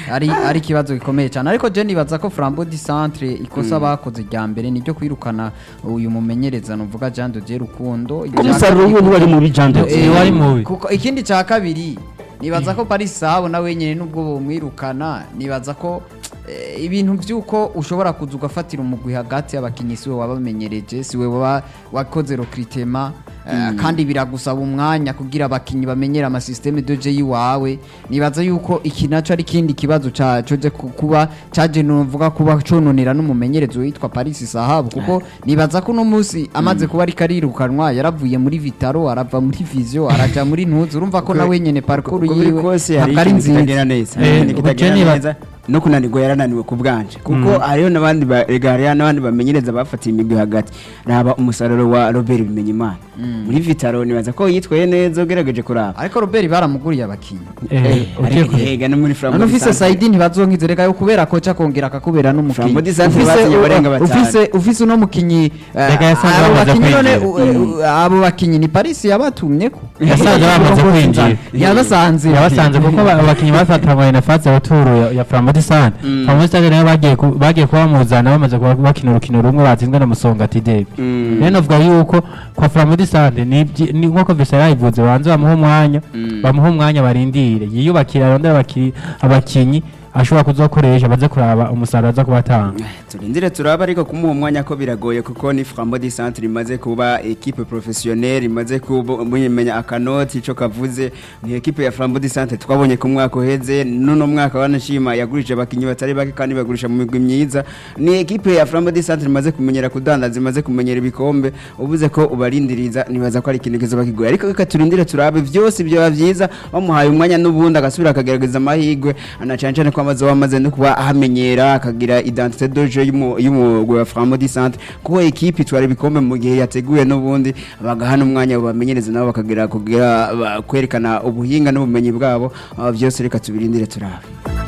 ari ari ikibazo gikomeye cyane ariko je nibaza ko Flambeau du Centre ikosa bakoze rya mbere niryo kwirukana uyu mumenyereza nuvuga Jean de Dieu Rukundo ko umusaruro wiwe ntiwari mubi jande Eh, wari mubi. kuko ikindi cya kabiri nibaza ko Paris Sahabo na wenyine nubwo bumwirukana nibaza ko eh, ibintu by'uko ushobora kuza ugafatira umugwi hagati y'abakinnyi siwe wabamenyereje siwe waba wakoze recruitment eh, kandi biragusaba umwanya kugira abakinnyi bamenyere amasysteme de jeu yiwawe nibaza yuko iki naco ari kindi kibazo ca coje ku- kuba caje nuvuga kuba cononera n'umumenyerezo witwa Paris Sahabo kuko nibaza ko uno munsi amaze kuba ariko arirukanwa yaravuye muri Vitaro arava muri Visio araja muri Ntuzi urumva ko nawe nyene parcours uko biri yiwe kose hari ntabwo ari ikintu nziza kitagenda neza Eh, ikintu ubwo kitagenda Jenny ba- neza no kunanirwa yarananiwe ku bwanje kuko hariho n'abandi ba- rega hariho n'abandi bamenyereza bafatiye imigwi hagati raba umusaruro wa Robert Bimenyimana muri Vitaro nibaza ko yitwaye neza ugerageje kuraba ariko Robert baramuguriye abakinyi Eh, ugiye ariko ku- hega no muri none Flambeau ufise du Centre. Saidi ntibazonkize reka yo kubera koca akongera akakubera n'umukinyi Flambeau du Centre Ufise- basinye barenga u- batanu. ufise ufise uno mukinyi eh, Reka yasanze abo bamaze bakinyi none kwinjira. u- u- abo bakinyi ni Paris yabatumyeko yasanze bamaze kwinjira yabasanze yabasanze kuko ba- abakinnyi bafatanywe na fase ya turu ya- ya Flambeau Sane Flambeau Sane nayo bagiye ku- bagiye kuba bamuzana bamaze kuba bakina urukino rumwe batsinzwe na Musongati Derby Mm. rero navuga yuko kwa Flambeau Sane ni ibyi- ni nk'uko Vesa yabivuze banze bamuha umwanya bamuha umwanya barindire yiyubakira arondera abaki- abakinyi ashobora kuzokoresha baze kuraba umusaruro aza kubatanga turindire turaba ariko kumuha umwanya ko biragoye kuko ni Flambeau du Centre imaze kuba equipe professionnelle imaze kuba mumenya akanoti ico kavuze ni equipe ya Flambeau du Centre twabonye ku mwaka uheze nuno mwaka wanashima yagurije abakinyi batari bake kandi bagurisha mu migwi myiza ni equipe ya Flambeau du Centre imaze kumenyera kudandaza imaze kumenyera ibikombe ubuze ko ubarindiriza nibaza ko ari ikintu kizoba kigoye ariko reka turindire turabe byose byoba byiza bamuhaye umwanya n'ubundi agasubira akagerageza amahirwe anacancane ko amaze wamaze no kuba ahamenyera akagira identité de jeu y'umu- y'umugwi wa Flambeau du Centre kuko equipe itwara ibikombe mu gihe yateguye n'ubundi bagahana umwanya bamenyereza nabo bakagira kugira ba- kwerekana ubuhinga n'ubumenyi bwabo aba byose reka tubirindire turabe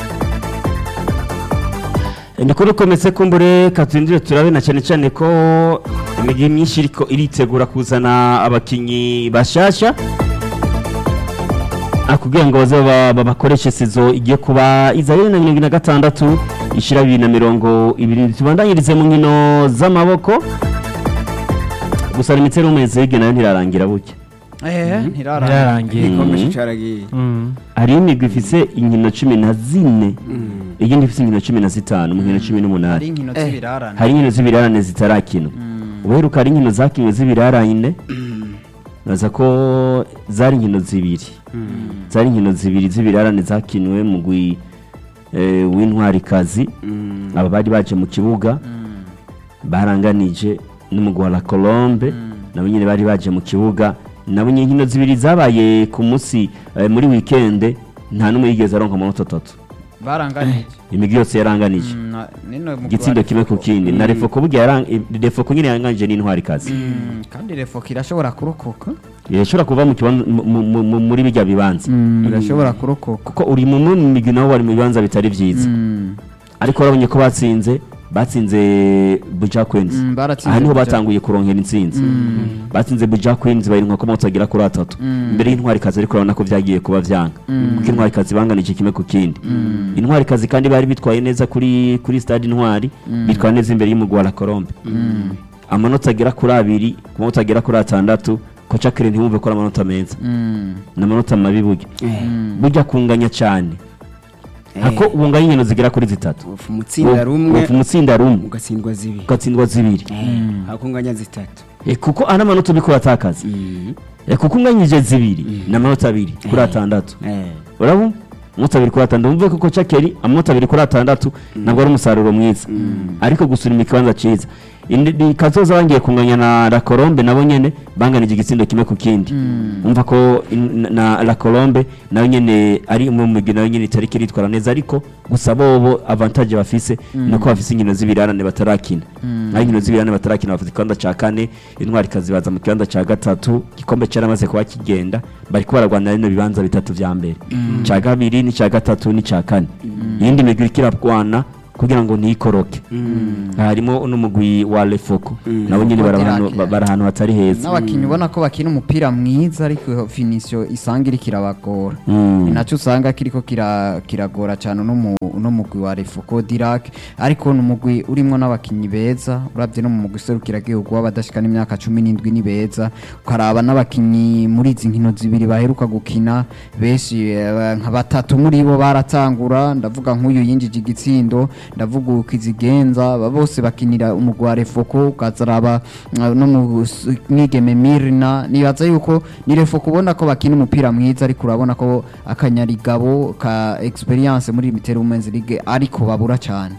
ndikuri kometse kumbure katindire turabe na cyane cyane ko imigi myinshi iriko iritegura kuzana abakinyi bashasha Ah, kugira ngo baze ba- babakoreshe sizo igiye kuba iza bibiri na mirongo ine na gatandatu ishira bibiri na mirongo ibiri tubandanyirize mu nkino z'amaboko gusa imitsi y'umwezi nayo ntirarangira buke eh ntirara yararangiye igikombe Mhm. caragiye Mm. hari imigwi ifise inkino cumi na zine iyindi ifise inkino cumi na zitanu mu nkino cumi ari n'umunani inkino z'ibirarane hari inkino z'ibirarane zitarakinwa uheruka hari inkino zakinwe z'ibirarane naza ko zari inkino zibiri zari inkino zibiri z'ibirarane zakinwe mu gwi eh, w'intwarikazi aba bari baje mu kibuga baranganije n'umugwi wa la colombe nabo nyine bari baje mu kibuga nabo nyine inkino zibiri zabaye ku munsi eh, muri wikende nta n'umwe yigeze aronka amanota atatu baranganije imigwi yose yaranganije Mm, na- nino mu igitsindo Rwanda- kimwe ku kindi na refoko burya yaran- refoko nyine yanganije n'intwarikazi Mm, kandi refoko irashobora kurokoka irashobora kuva mu kibanza mu- mu- mu- muri bijya bibanza irashobora kurokoka kuko uri mu mu migwi nabo bari mu bibanza bitari byiza Mm. ariko urabonye ko batsinze batsinze buja queens Mm, baratsinze aha niho Buja. batanguye kuronkera intsinzi batsinze buja queens bayirinka ko mutagera kuri atatu imbere y'intwarikazi ariko urabona ko byagiye kuba vyanga kuko intwarikazi banganije kimwe ku kindi intwarikazi kandi bari bitwaye neza kuri kuri stade intwari bitwara neza imbere y'umugwi wa la colombe amanota agera kuri abiri ku manota agera kuri atandatu koca kire ntiwumve ko ari amanota meza Mm. ni amanota mabi burya burya kunganya cyane ako ubunganya inkino zigera kuri zitatu ufu mutsinda rumwe ufu mutsinda rumwe ugatsindwa zibiri ugatsindwa zibiri hakunganya zitatu Eh, kuko ana manota uriko uratakaza Eh, kuko unganyije zibiri ni amanota abiri kuri atandatu urabona amanota abiri kuri atandatu umve kuko cakeri amanota abiri kuri atandatu ntabwo ari umusaruro mwiza ariko gusura ikibanza cyiza Indi- ni kazoza bangiye kunganya na la colombe nabo nyene banganije igitsindo kimwe ku kindi umva ko in- na- na la colombe nayo nyene ari mu migwi nayo nyene itariki iritwara neza ariko gusa bobo avantage bafise nuko bafise inkino z'ibirarane batarakina naho inkino z'ibirarane batarakina bafite ikibanza ca kane intwari kazibaza mu kibanza ca gatatu igikombe cyaramaze kuba kigenda bariko baragwanira bino bibanza bitatu vya mbere ca kabiri n'icya gatatu n'icya kane iyindi migwi iriko irarwana kugira ngo ntikoroke harimo n'umugwi wa lefoko nabo nyine bari ahantu- Dirac. bari ahantu hatari heza n'abakinnyi ubona ko bakina umupira mwiza ariko finisiyo isanga iri kirabagora Mm. ni nacyo usanga kiriko kira- kiragora cyane uno mu- uno mugwi wa refuko dirake ariko ni umugwi urimo n'abakinnyi beza urabye no mu mugwi serukiragihugu w'abadashika n'imyaka cumi n'indwi ni beza ukaraba n'abakinnyi muri izi nkino zibiri baheruka gukina benshi eh, nka batatu muri bo baratangura ndavuga nk'uyu yinjije igitsindo ndavuga ukizigenza aba bose bakinira umugwi wa refoko ukazaraba eh, no mu s- mwigeme mirina nibaza yuko ni refoko ubona ko bakina umupira mwiza ariko urabona ko akanyarigabo ka experience muri mitero women's league ariko babura cyane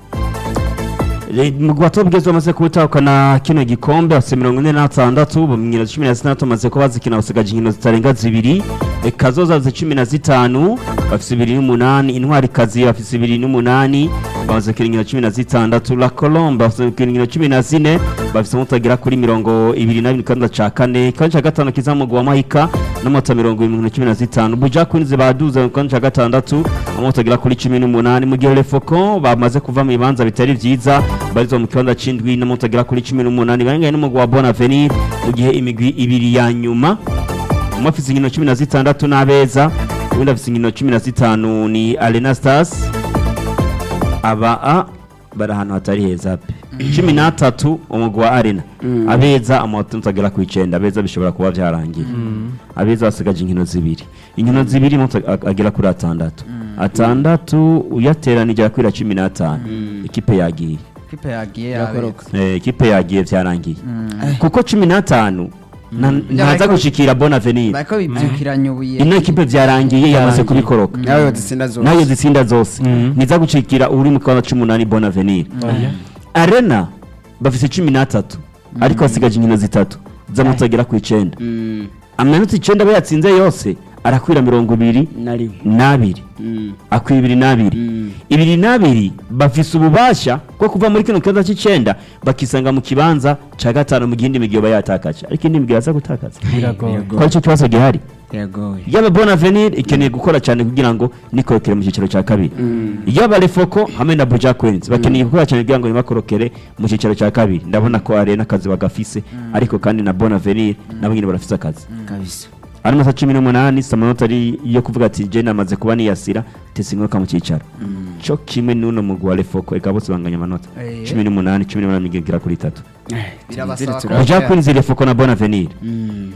mugwi wa topgezi bamaze kubutahukana kino gikombe bafite mirongo ine n'atandatu mu nkino cumi na zitandatu bamaze kuba bazikina basigaje inkino zitarenga zibiri E, kazoza bafite cumi na zitanu bafite ibiri n'umunani intwari kazi bafite ibiri n'umunani bamaze gukina inkino cumi na zitandatu la colombe bafite gukina inkino cumi na zine bafite mutagera kuri mirongo ibiri na bine kandi ca kane ikibanza ca gatanu kiza mu mugwi wa mahika n'amota mirongo irindwi na cumi na zitanu buja kwinzi baduze mu kibanza ca gatandatu amota agera kuri cumi n'umunani mu gihe lefoko bamaze kuva mu bibanza bitari vyiza barizwa mu kibanza c'indwi n'amota agera kuri cumi n'umunani barengaye n'umugwi wa bon avenir mu gihe imigwi ibiri ya nyuma umwe afise inkino cumi na zitandatu n'abeza uwundi afise inkino cumi na zitanu ni arena stars aba a bari ahantu hatari heza pe cumi n'atatu umugwi wa arena abeza amanota agera ku icenda abeza bishobora kuba vyarangiye abeza basigaje inkino zibiri inkino zibiri amanota ag- agera kuri atandatu atandatu uyateranije arakwira cumi n'atanu ikipe yagiye kipe yagiye Irakoroka. yabetse Eh, ikipe yagiye vyarangiye kuko cumi n'atanu na- ntaza Ariko- gushikira bon avenir bariko bibyukiranya ubuye ino ekipe vyarangiye yamaze Vyarangiye. kubikoroka nawe zitsinda zose nayo zitsinda zose niza gucikira uri mu kibanza c'umunani bon avenir Oya. arena bafise cumi n'atatu ariko basigaje inkino zitatu z'amanota agera ku icenda Mm, amanota icenda aba yatsinze yose arakwira mirongo ibiri na rimwe n'abiri Mm, akwiye ibiri n'abiri mm. ibiri n'abiri bafise ububasha bwo kuva muri kino kibanza c'icenda bakisanga mu kibanza ca gatanu mu gihindi migwi yoba yatakaje ariko indi migwi yaza gutakaza biragoye ko aricyo kibazo gihari biragoye yaba bon avenir ikeneye gukora cyane kugira ngo nikorokere mu cyiciro cya kabiri yaba refoko hamwe na buja queens bakeneye gukora cyane kugira ngo ntibakorokere mu cyiciro cya kabiri ndabona ko arena akazi bagafise ariko kandi na bon avenir nabo nyine barafise akazi kabisa ari amasaha cumi n'umunani si amanota ari yo kuvuga ati je namaze kuba niyasira tesi ingaruka mu cyicaro cyo kimwe n'uno mugwi wa refoko eka bose banganya amanota Eh. cumi n'umunani cumi n'umunani migera kuri itatu birabasaba ko buja queens refoko na bon avenir Mm.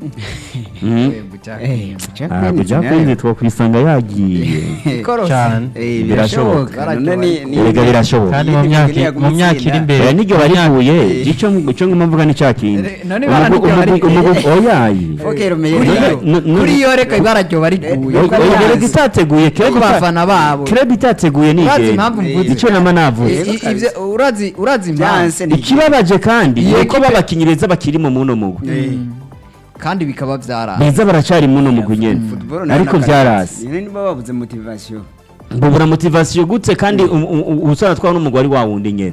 Mhm. Eh, Buja Eh, Queens. Buja Ah, Queens buja nayo. queens twakwisanga yagiye Ikorose. cyane Eh, Birashoboka. birashoboka none ni- ni- Erega birashoboka. kandi Iyi mu ni myaka imigwi mu myaka iri ntiyagutsinda. imbere oya niryo mu myaka- barikuye icyo icyo nguma mvuga ni cya kindi Eh, none ibara niryo barikuye. oyayi Okay, Romeo, Kuri rero. yo- no- no- kuri yo reka ibara ryo bariguye Oya, oya Oya, rega itateguye ku bafana babo kirebe itateguye ni urazi igenda impamvu mvuze icyo nama navuze Yego, I- kabisa. ivyo- urazi urazi impamvu Byanse ni- ikibabaje kandi Iyo ni uko ekipe- babakinnyi beza bakiri mu muno mugwi Eh, kandi bikaba vyara beza baracari muno mugwi nyene football nayo ariko n'akazi. vyarasi Nyine nibo babuze motivation mbubura motivasiyo gute kandi ubusana twawe n'umugwi wa wundi nyene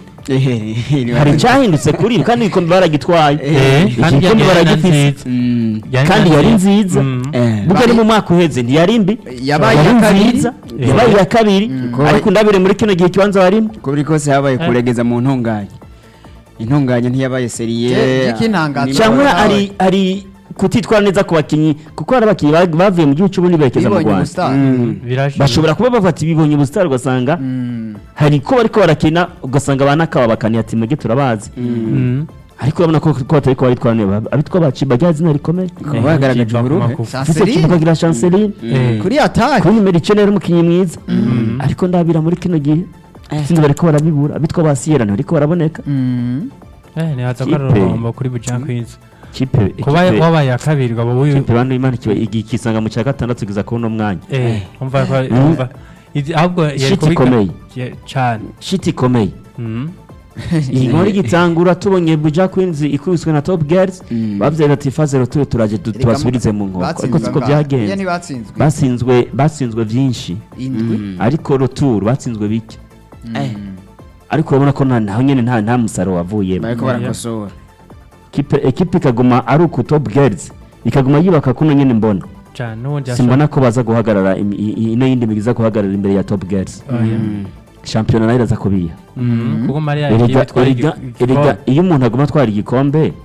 hari icyahindutse kuri ibi kandi igikombe baragitwaye Eh, iki kandi gikombe yari baragifise nziza. Yari kandi na yari nziza. nziza Mm. burya ni mu mwaka uheze ntiyari mbi Yabaye Yari iya kabiri. nziza Eh. yabaye iya kabiri ariko ndabire muri kino gihe ikibanza warimo uko biri kose habaye kuregeza mu ntunganye intunganye ntiyabaye seriye Je- j'ikintangaza. Niba- cyangwa nawe. ari ari kutitwara neza ku bakinnyi kuko hari abakinnyi ba- bavuye mu gihugu cy'ubundi berekeza mu bibonye rwanda ubusitani Mm. birashoboka bashobora kuba bavuga ati bibonye ubusitani ugasanga Mm. hari ko bariko barakina ugasanga banakaba bakaniye ati mwebwe turabazi Mm. ariko urabona ko ko batari ko baritwara neza abitwa baciba rya zina rikomeye Kuba bagaragaje Kiva ku uburuhe. makufa. Fuso Chanceline. kimukagira chanceline Eh. kuri atake kuri nimero icenda yari umukinnyi mwiza ariko ndabira muri kino gihe sinzi bariko barabibura abitwa ba siyera ntibariko baraboneka Mm. Eh, nihaza ko ari Kipe. ururombo kuri buja queens kipe kuba kipe- wabaye iya kabiri ngo wowe kipe bantu imana kiba igi- kisanga mu cya gatandatu kugeza kuri uno mwanya eh umva ko umva Izi- ahubwo yari Shit kubika- ikomeye. Ye- cyane shiti ikomeye Mm. iyi nkuru igitangura tubonye buja queens ikubiswe na top girls Mm. bavuze ati faze rero tube turaje du- tubasubirize mu nkoko ariko Batsinzwe siko angahe? Iyo byagenze ntibatsinzwe basinzwe basinzwe byinshi indwi ariko retour batsinzwe bike Eh, ariko urabona ko nta naho nyene nta nta musaruro wavuyemo bariko barakosora Kipe- ekipe ikaguma ari uku top girls ikaguma yubaka kuno nyene mbona cyane n'ubundi simbona ko baza guhagarara im- i- i- ino yindi migwi iza guhagarara imbere ya top girls Oya. shampiyona nayo iraza kubiha Mhm, kuko mariya yagiye erega bitwara erega igi- erega igikombe. iyo umuntu aguma atwara igikombe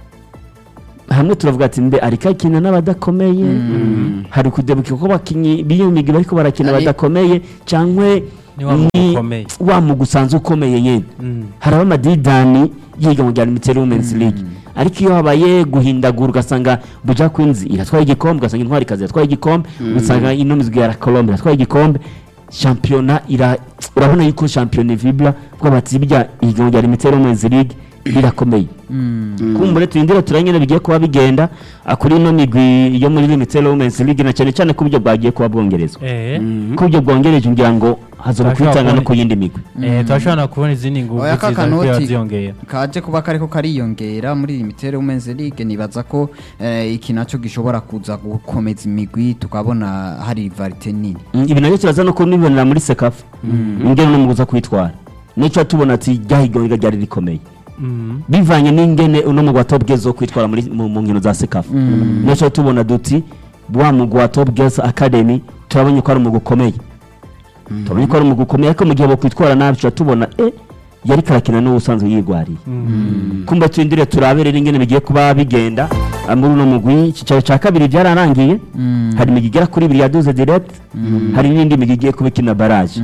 hamwe turavuga ati mbe ariko akina n'abadakomeye hari kudebuka ko abakinnyi b'iyo migwi bariko barakina Ari- badakomeye cyangwa Ni wa mugwi ukomeye. wa mugwi usanzwe ukomeye nyine Mhm. haraba amadidani yiga mu rya mitero women's league ariko iyo habaye guhindagura ugasanga buja queens iratwaye igikombe ugasanga intwari kazi iratwaye igikombe ugasanga ino mizwi ya colombe iratwaye igikombe shampiyona ira urabona yuko shampiyona ivibra kuko bati bijya ihiganwa rya mitero women's league rirakomeye kumbure turindire turanye bigiye kuba bigenda ah, kuri ino migwi yo muri limited women's league na cyane cyane ko uburyo bwagiye kuba bwongerezwa Eh, ko uburyo bwongereje ngira ngo hazoba Turashobora kwitanga no kubona- ku yindi migwi eh, turashobora no kubona izindi nguvu oya ziza kakanoti kuba ziyongera kaje kuba kariko kariyongera muri limitere women's league nibaza ko eh, iki naco gishobora kuza gukomeza imigwi tukabona hari rivalite nini Mm, ibi nabyo turaza no kubibonera muri sekafa ingene no muguza kwitwara nicyo tubona ati ryahiganwa ryari rikomeye Mhm. bivanye n'ingene uno mugwi wa top girls wo kwitwara muri mu mu nkino za sekafa nicyo tubona duti wa mugwi wa top girls academy turabonye ko ari umugwi ukomeye turabonye ko ari umugwi ukomeye ariko mu gihe bokwitwara nabi tuba tubona eh yari karakina n'ubusanzwe yigwariye kumba turindire turabe rero ingene bigiye kuba bigenda ah, muri uno mugwi icyicaro cya kabiri byararangiye hari imigwi igera kuri ibiri yaduze direct hari n'indi migwi igiye kuba ikina baraje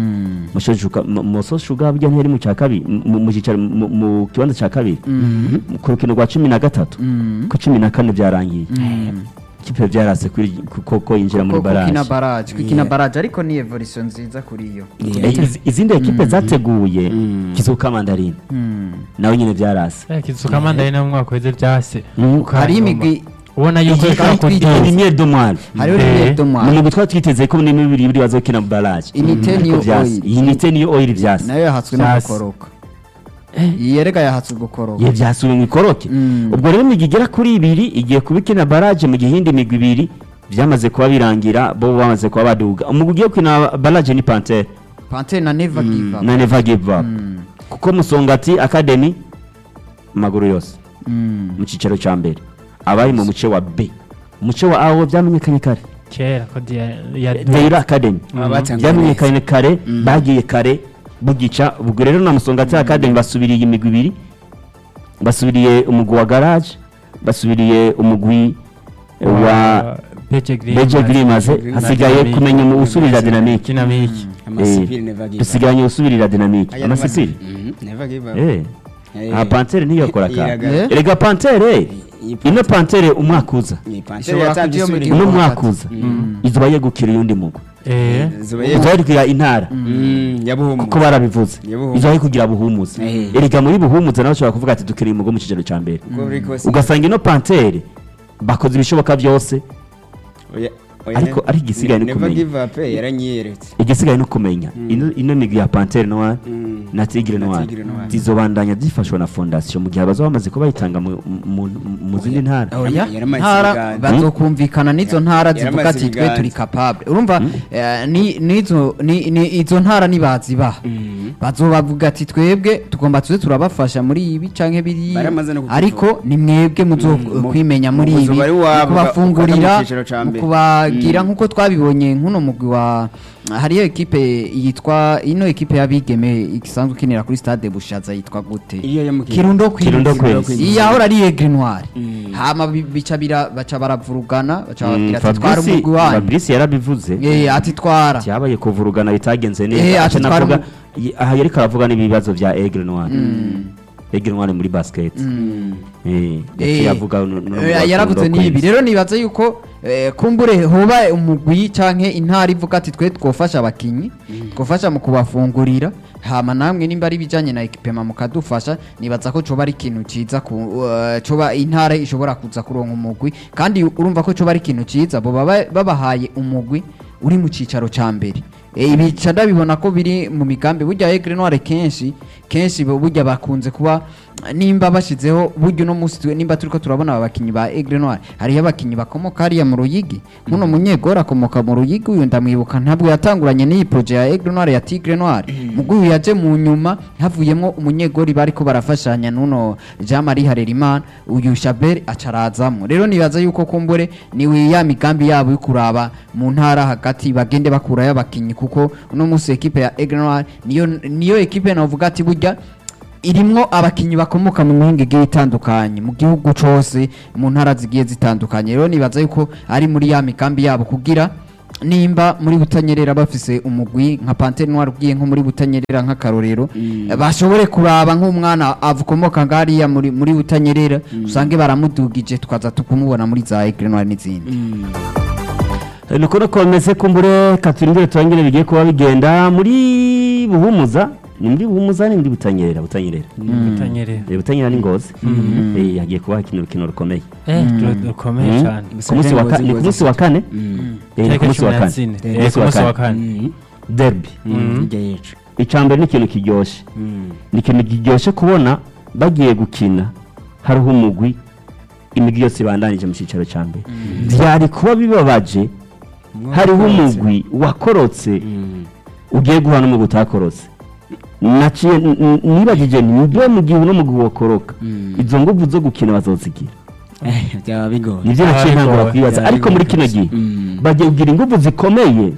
muso shuga burya ntiyari mu cya kabiri mu- mu cyicaro mu- mu kibanza cya kabiri ku rukino rwa cumi na gatatu ku cumi na kane byarangiye ikipe byarase kuri ko ko yinjira muri Ko- kukina baraje baraje kukina baraje ariko ni evolution nziza kuri yo Eh, iz- izindi ekipe zateguye kizuka mandarine nawe nyine byarase Eh, kizuka mandari no mu mwaka weze byase Mm. hari imigwi ubona yuko Iyi ishobora kandi kugira Limier de Moire hariho Eh, rimwe ni domwa umugwi twari twiteze ko ni bibiri biri bazokina mu baraje Inite Ariko niyo vyase. oil. iyi nite niyo oil vyase nayo yahatswe no Vyase. gukoroka iyi yerega yahatswe gukoroka ye vyasubiye mu ikoroke Mm. ubwo rero imigwi igera kuri ibiri igiye kuba ikina baraje mu gihe iyindi migwi ibiri byamaze kuba birangira bo bamaze kuba baduga umugwi ugiye gukina baraje ni pantere pantere na never give up na never give up kuko musongati academy amaguru yose Mm. mu cyicaro cya mbere abari mu muce wa b umuce wa a wo byamenyekanye kare kera ko dia- ya Deira Academy Abatanguye byamenyekanye kare bagiye kare bugica ubwo rero na Musongati Academy basubiriye imigwi ibiri basubiriye umugwi wa Garage basubiriye umugwi eh, wa Beje Green Beje Grimaze Green hasigaye Dynamic. kumenya mu usubirira dynamic Dynamic amasipiri never give up dusiganye usubirira dynamic Aya amasipiri Mhm, never give up eh Eh, aha Pantere ntiyakora ka iraga- Eh? erega Pantere iyi ino Pantere umwaka uza iyi Panthère Ishobora yatanze kugira isubira mu uno gihugu mwaka hagati. uza izuba yegukira uyundi mugwi eh Zuba ye- izuba kugira intara Mm, yabuhumura. kuko barabivuze Yabuhumuza. izo ari kugira buhumuza Eh. erega muri buhumuza nawe ushobora kuvuga ati dukeneye umugo mu kigero cya mbere Uko biri kose. ugasanga ino pantere bakoze ibishoboka byose Oya- oya, ariko- ne- ariko igisigaye ni never kumenya. give up, eh, yaranyiyeretse igisigaye no kumenya ino ino migwi ya pantere noire Mm. na tigre Na noire Tigre Noire. zizobandanya zifashwa na fondasiyo mu gihe bazaba bamaze kuba bayitanga mu- mu- mu zindi ntara oya yaramaze ntara ibiganza. bazokumvikana n'izo ntara Yaramaze zivuga ati twe ibiganza. turi capable urumva eh, ni- n'izo ni- ni- izo ntara nibazibaha bazobavuga ati twebwe tugomba tuze turabafasha muri ibi canke biriya Baramaze no kutuvuga. ariko ni mwebwe muzo mu- kwimenya muri mu ibi buzu bari mu wabo, kubafungurira bafata mu ciciro ca mu mbere. kubagira nk'uko twabibonye nk'uno mugwi wa hariyo ekipe yitwa ino ekipe y'abigeme isanzwe ikinira kuri stade bushaza yitwa gute Iriya yo mu Kirundo. kirundo Queens. Kirundo Queens. iyi yahora ari egre noire hama bi- bica bira baca baravurugana baca bababwira ati twara Fabrice umugwi wanyu Fabrice yarabivuze Eh, ati twara cyabaye kuvurugana bitagenze Eh, neza ati aca twari navuga mu- y- aha yari karavuga n'ibibazo bya Aigle Noire Aigle Noire muri basket eh yaciye Eh, avuga no- no- eh, no- yaravuze no- n'ibi rero nibaza yuko eh, kumbure hoba umugwi canke intara ivuga ati twe twofasha abakinyi twofasha mu kubafungurira hama namwe nimba ari bijanye na ekipema mukadufasha nibaza ko coba ari ikintu ciza ku eh, coba intara ishobora kuza kuronka umugwi kandi urumva ko coba ari ikintu ciza bo baba babahaye umugwi uri mu cicaro ca mbere Eh, ibi ca ndabibona ko biri mu migambi burya Aigle Noire kenshi kenshi bo burya bakunze kuba nimba bashizeho buryo uno munsi twe- nimba turiko turabona aba bakinyi ba Aigle Noir hariyo abakinyi bakomoka hariya mu Ruyigi muno munyegora akomoka mu Ruyigi uyu ndamwibuka ntabwo yatanguranye n'iyi projet ya Aigle Noir ya Tigre Noir mugo uyu yaje mu nyuma havuyemo umunyegori bariko barafashanya nuno Jean Marie Harerimana uyu Shabel acarazamo rero nibaza yuko kumbure ni ya migambi yabo yo kuraba mu ntara hagati bagende bakurayo abakinyi kuko uno munsi ekipe ya Aigle Noir niyo niyo ekipe navuga ati burya irimwo abakinyi bakomoka mu mihinga igiye itandukanye mu gihugu cose mu ntara zigiye zitandukanye rero nibaza yuko ari muri ya migambi yabo kugira nimba muri butanyerera bafise umugwi nka Panthère Noire ugiye nko muri butanyerera nk'akarorero bashobore kuraba nk'umwana avukomoka ngariya muri muri butanyerera usange baramudugije tukaza tukumubona muri za Aigle Noire n'izindi Eh, nuko nuko bimeze kumbure katurindire turangire bigiye kuba bigenda muri buhumuza ni muri buhumuza ni muri butanyerera butanyerera bitanyerera Eh, butanyerera ni ngozi Eh, hagiye kuba hakina urukino rukomeye eh rukomeye Mhm. cyane ku munsi wa ka- ni ku munsi wa kane Eh, ni ku Tariki munsi wa cumi na kane zine. Eh, Eh, ku munsi wa kane derby hirya yicu icambere ni ikintu kiryoshe ni ikintu kiryoshe kubona bagiye gukina hariho umugwi imigwi yose ibandanije mu cyicaro cya mbere byari kuba bibabaje hariho umugwi wakorotse ugiye guhana n'umugwi utakorotse naciye n- n- nibagije nti mbe mu gihe uno mugwi wakoroka izo nguvu zo gukina bazozigira byaba bigoye nibyo Ah, naciye ntangura ariko- kwibaza byari ariko muri kino bigoye. gihe Mm. bagiye kugira inguvu zikomeye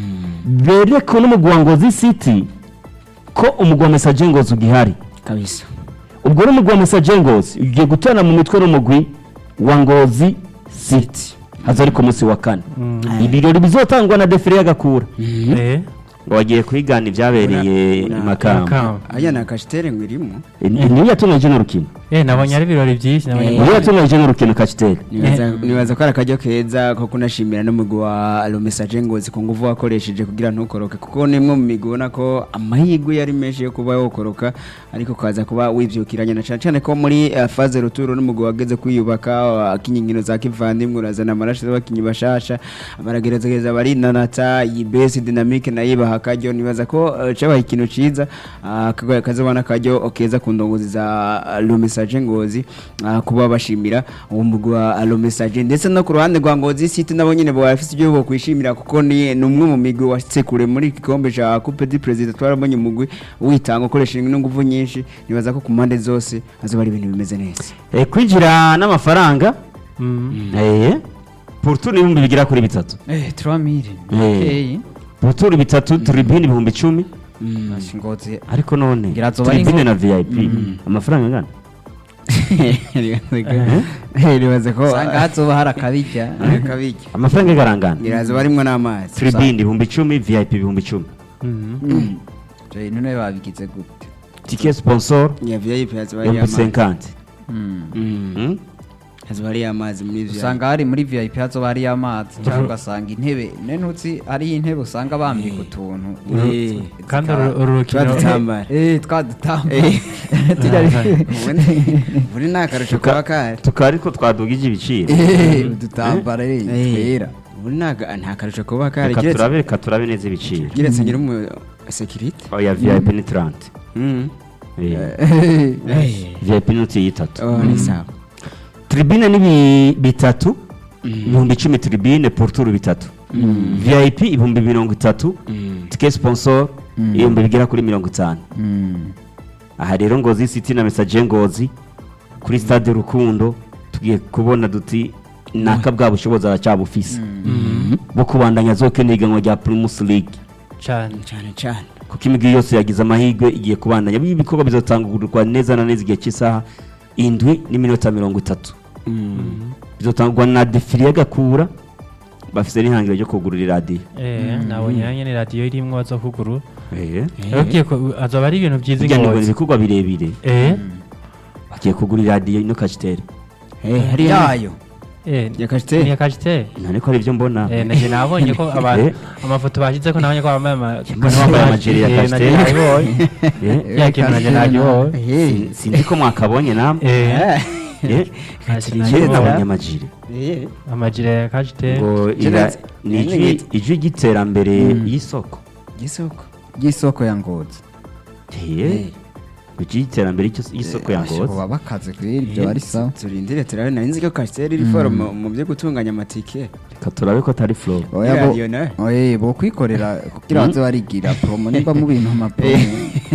bereke n'umugwi wa ngozi city ko umugwi wa mesaje ngozi ugihari kabisa ubwo n'umugwi wa mesaje ngozi ugiye guterana mu mitwe n'umugwi wa ngozi city haza ari ku munsi wa kane ibirori bizotangwa na defire y'agakura eh ngo bagiye kwigana ibyabereye i makamba Makamba. aya ni akashitere ngo irimo Eh, niyo yatunganyije n'urukino eh nabonye ari ibirori byinshi nabonye Eh. niyo yatunganyije n'urukino kaciteri nibaza nibaza ko ari akaryo keza ko kunashimira n'umugwi wa lomesaje ngozi ku nguvu wakoresheje kugira ntukoroke kuko ni imwe mu migwi ubona ko amahirwe yari menshi yo kuba wokoroka ariko ukaza kuba wibyukiranye na cyane cyane ko muri eh, faze ruturo n'umugwi wageze kwiyubaka wakinya inkino za kivandimwe urazana amaraso y'abakinnyi bashasha baragerageza barinanata iyi besi dinamike nayo ibaha akaryo nibaza ko eh, cabaye ikintu ciza ah, kagwa- kazobana akaryo keza ku ndongozi za lomesaje ngozi ah, kuba bashimira uwo mugwi wa lomesaje ndetse no ku ruhande rwa ngozi city nabo nyine bafite ibyo bokwishimira kuko ni ni umwe mu migwi washyitse kure muri iki gikombe cya coupe du president twarabonye umugwi witanga ukoresheje n'inguvu nyinshi nibaza ko ku mpande zose hazoba ari ibintu bimeze neza Eh, kwinjira n'amafaranga Mm. eh, poruturu ibihumbi bigera kuri bitatu eh 3000 Eh. okay poruturu bitatu turibini ibihumbi icumi ngozi ariko none Ngira azoba ari turibine nko- na vip amafaranga angana nibaza ko usanga hazoba hari akabijya kabijya amafaranga agarangana niraza barimwo n'amazi turibini ibihumbi icumi vip ibihumbi icumi Mm. je none babigize gute tike sponsor ya vip hazoba ari ibihumbi amazi senkanti Mm. hazoba ari amazi muri vip usanga hari muri vip hazoba hariyo amazi cyangwa ugasanga intebe nenutsi hariyo intebe usanga bambika utuntu Eh. kandi uru uru rukino turadutambara eh twadutamba Eh. tujya buri ni akarusho kaba kahari tukaba ariko twadugije ibiciro eh udutambara eh Eh. twera buri ni aka- nta karusho kuba kahari reka kiretse turabe reka turabe neza ibiciro kiretse ngira umu sekirite oya vip ni taranti vip ni uti yitatu oh ni sawa tribune ni bi- bitatu ibihumbi icumi tribune poruturu bitatu vip ibihumbi mirongo itatu tike sponsor ibihumbi bigera kuri mirongo itanu aha rero ngozi city na mesaje ngozi kuri stade rukundo tugiye kubona duti naka bwa bushobozi aracyabufise bwo kubandanya zokena ihiganwa rya primus league cyane cyane cyane kuko imigwi yose yagize amahirwe igiye kubandanya ibi bikorwa bizotangurwa neza na neza igihe cy'isaha indwi n'iminota mirongo itatu bizotangwa na defiri y'agakura bafite n'ihangiro ryo kugurura iradiyo eh nabonye nanjye ni radiyo irimo baza kuguru Eh. yabwiye ko azoba ari ibintu byiza burya ngo ni ingozi ibikorwa birebire eh bagiye kugura iradiyo ino kashiteri hari yayo eh Ya Cachetel? ni ya Cachetel ntariko ari ibyo mbona eh naje nabonye ko abantu Eh. amafoto bashyize ko nabonye ko bambaye ama Mbona bambaye amajiri ya Eh, naje Cachetel. nabibonye Eh. ya kintu naje nabibonye Sin- sinzi ko mwakabonye namwe eh Eh. naje Je nabibonye. nabonye amajiri amajire ya Cachetel ngo ira- Geretse. ni Yani ijwi ngiti. ijwi ry'iterambere y'isoko gisoko y'isoko ya ngozi Eh. biki iterambere y'icyo- y'isoko ya ngozi baba bakaze kweri ibyo bari sawa turindire turabe nari nzi ko kasiteri iri foro mu mu byo gutunganya amatike reka turabe ko atari flow oya bo radiyo nawe oye bo kwikorera kugira baze barigira promo nimba mu bintu ama promo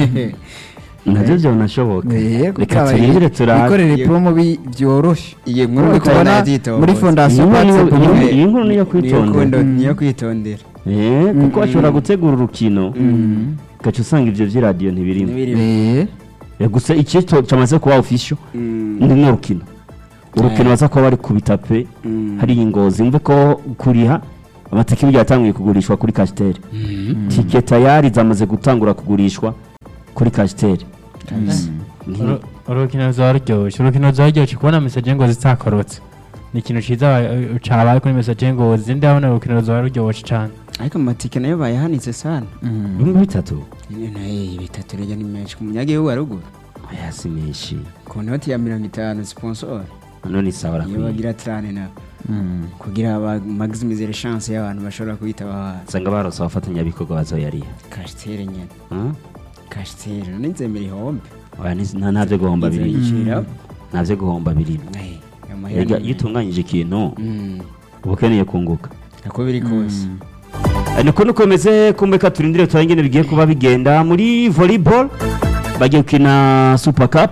nabyo byanashoboka Eh, reka kugira turindire turabe bikorere promo bi- byoroshe Iyi nkuru Nk'uko bitari tubona nabyitohoza. muri Iyi fondasiyo nkuru niyo- Patse Burundi. iyi- iyi nkuru niyo Niyo kwitondera kundo- niyo kwitondera Eh, kuko bashobora gutegura urukino ugaca usanga ibyo by'iradiyo ntibirimo N'ibirimo. Eh, Eh, gusa icyito cyamaze kuba official Mm. ni n'urukino urukino baza kuba bari ku bitape Mm. hari ingozi mve ko kuriha amatike burya yatangiye kugurishwa kuri kasiteri tike tayari zamaze gutangura kugurishwa kuri kasiteri Uru- urukino ruzaba ruryoshye urukino ruzaba ruryoshye kubona mesaje ngo zitakorotse ni ikintu cyiza ba- cabaye kuri mesaje ngo zindi ndabona urukino ruzaba ruryoshye cyane ariko amatike nayo bayahanitse sana bimwe bitatu naye bitatu rege ni menshi ku munyagihugu wa ruguru aya si menshi ku noti ya mirongo itanu sponsor none ni sawa iyo arakwiye bagira trane na kugira ba maximize chance y'abantu bashobora kwitaba haza usanga barose abafatanyabikorwa bazoyariha kasiteri nyene Hmm? kasiteri none nzemera ihombe Oya, ni- nta ntabyo guhomba birimo Nzayicira. ntabyo guhomba birimo Eh, ayo mahera Erega ni iyo menshi. utunganyije ikintu Mm, uba ukeneye kunguka uko biri kose Eh, niko nukomeze kumeka turindire turabe ingene bigiye kuba bigenda muri volleyball bagiye gukina super cup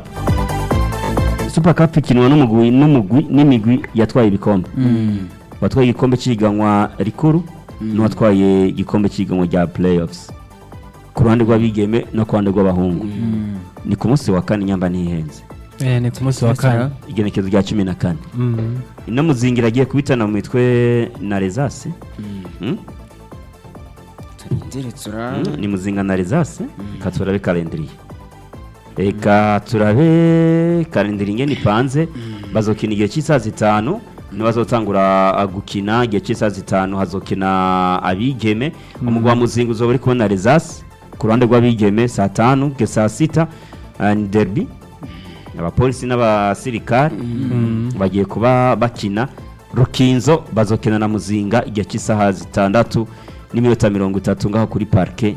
super cup ikinwa n'umugwi n'umugwi n'imigwi yatwaye ibikombe watwaye igikombe cy'ihiganwa rikuru n'uwatwaye igikombe cy'ihiganwa rya playoffs ku ruhande rw'abigeme no ku ruhande rw'abahungu ni ku munsi wa kane nyamba ntihenze Eh, ni ku munsi wa kane igenekezo rya cumi na kane Mhm. ino muzingira agiye kubitana mu mitwe na rezase Hmm? turindire tura Mm, ni muzinga na rezase reka turabe kalendiriye reka turabe kalendiriye ingene ipanze bazokina igihe cy'isaha zitanu nibazotangura ah, gukina igihe cy'isaha zitanu hazokina abigeme umugwa wa muzinga uzoba uri kubona rezase ku ruhande rw'abigeme saa tanu ke saa sita ah, ni derby abapolisi n'abasirikare bagiye kuba bakina rukinzo bazokina na muzinga igihe cy'isaha zitandatu n'iminota mirongo itatu ngaho kuri parike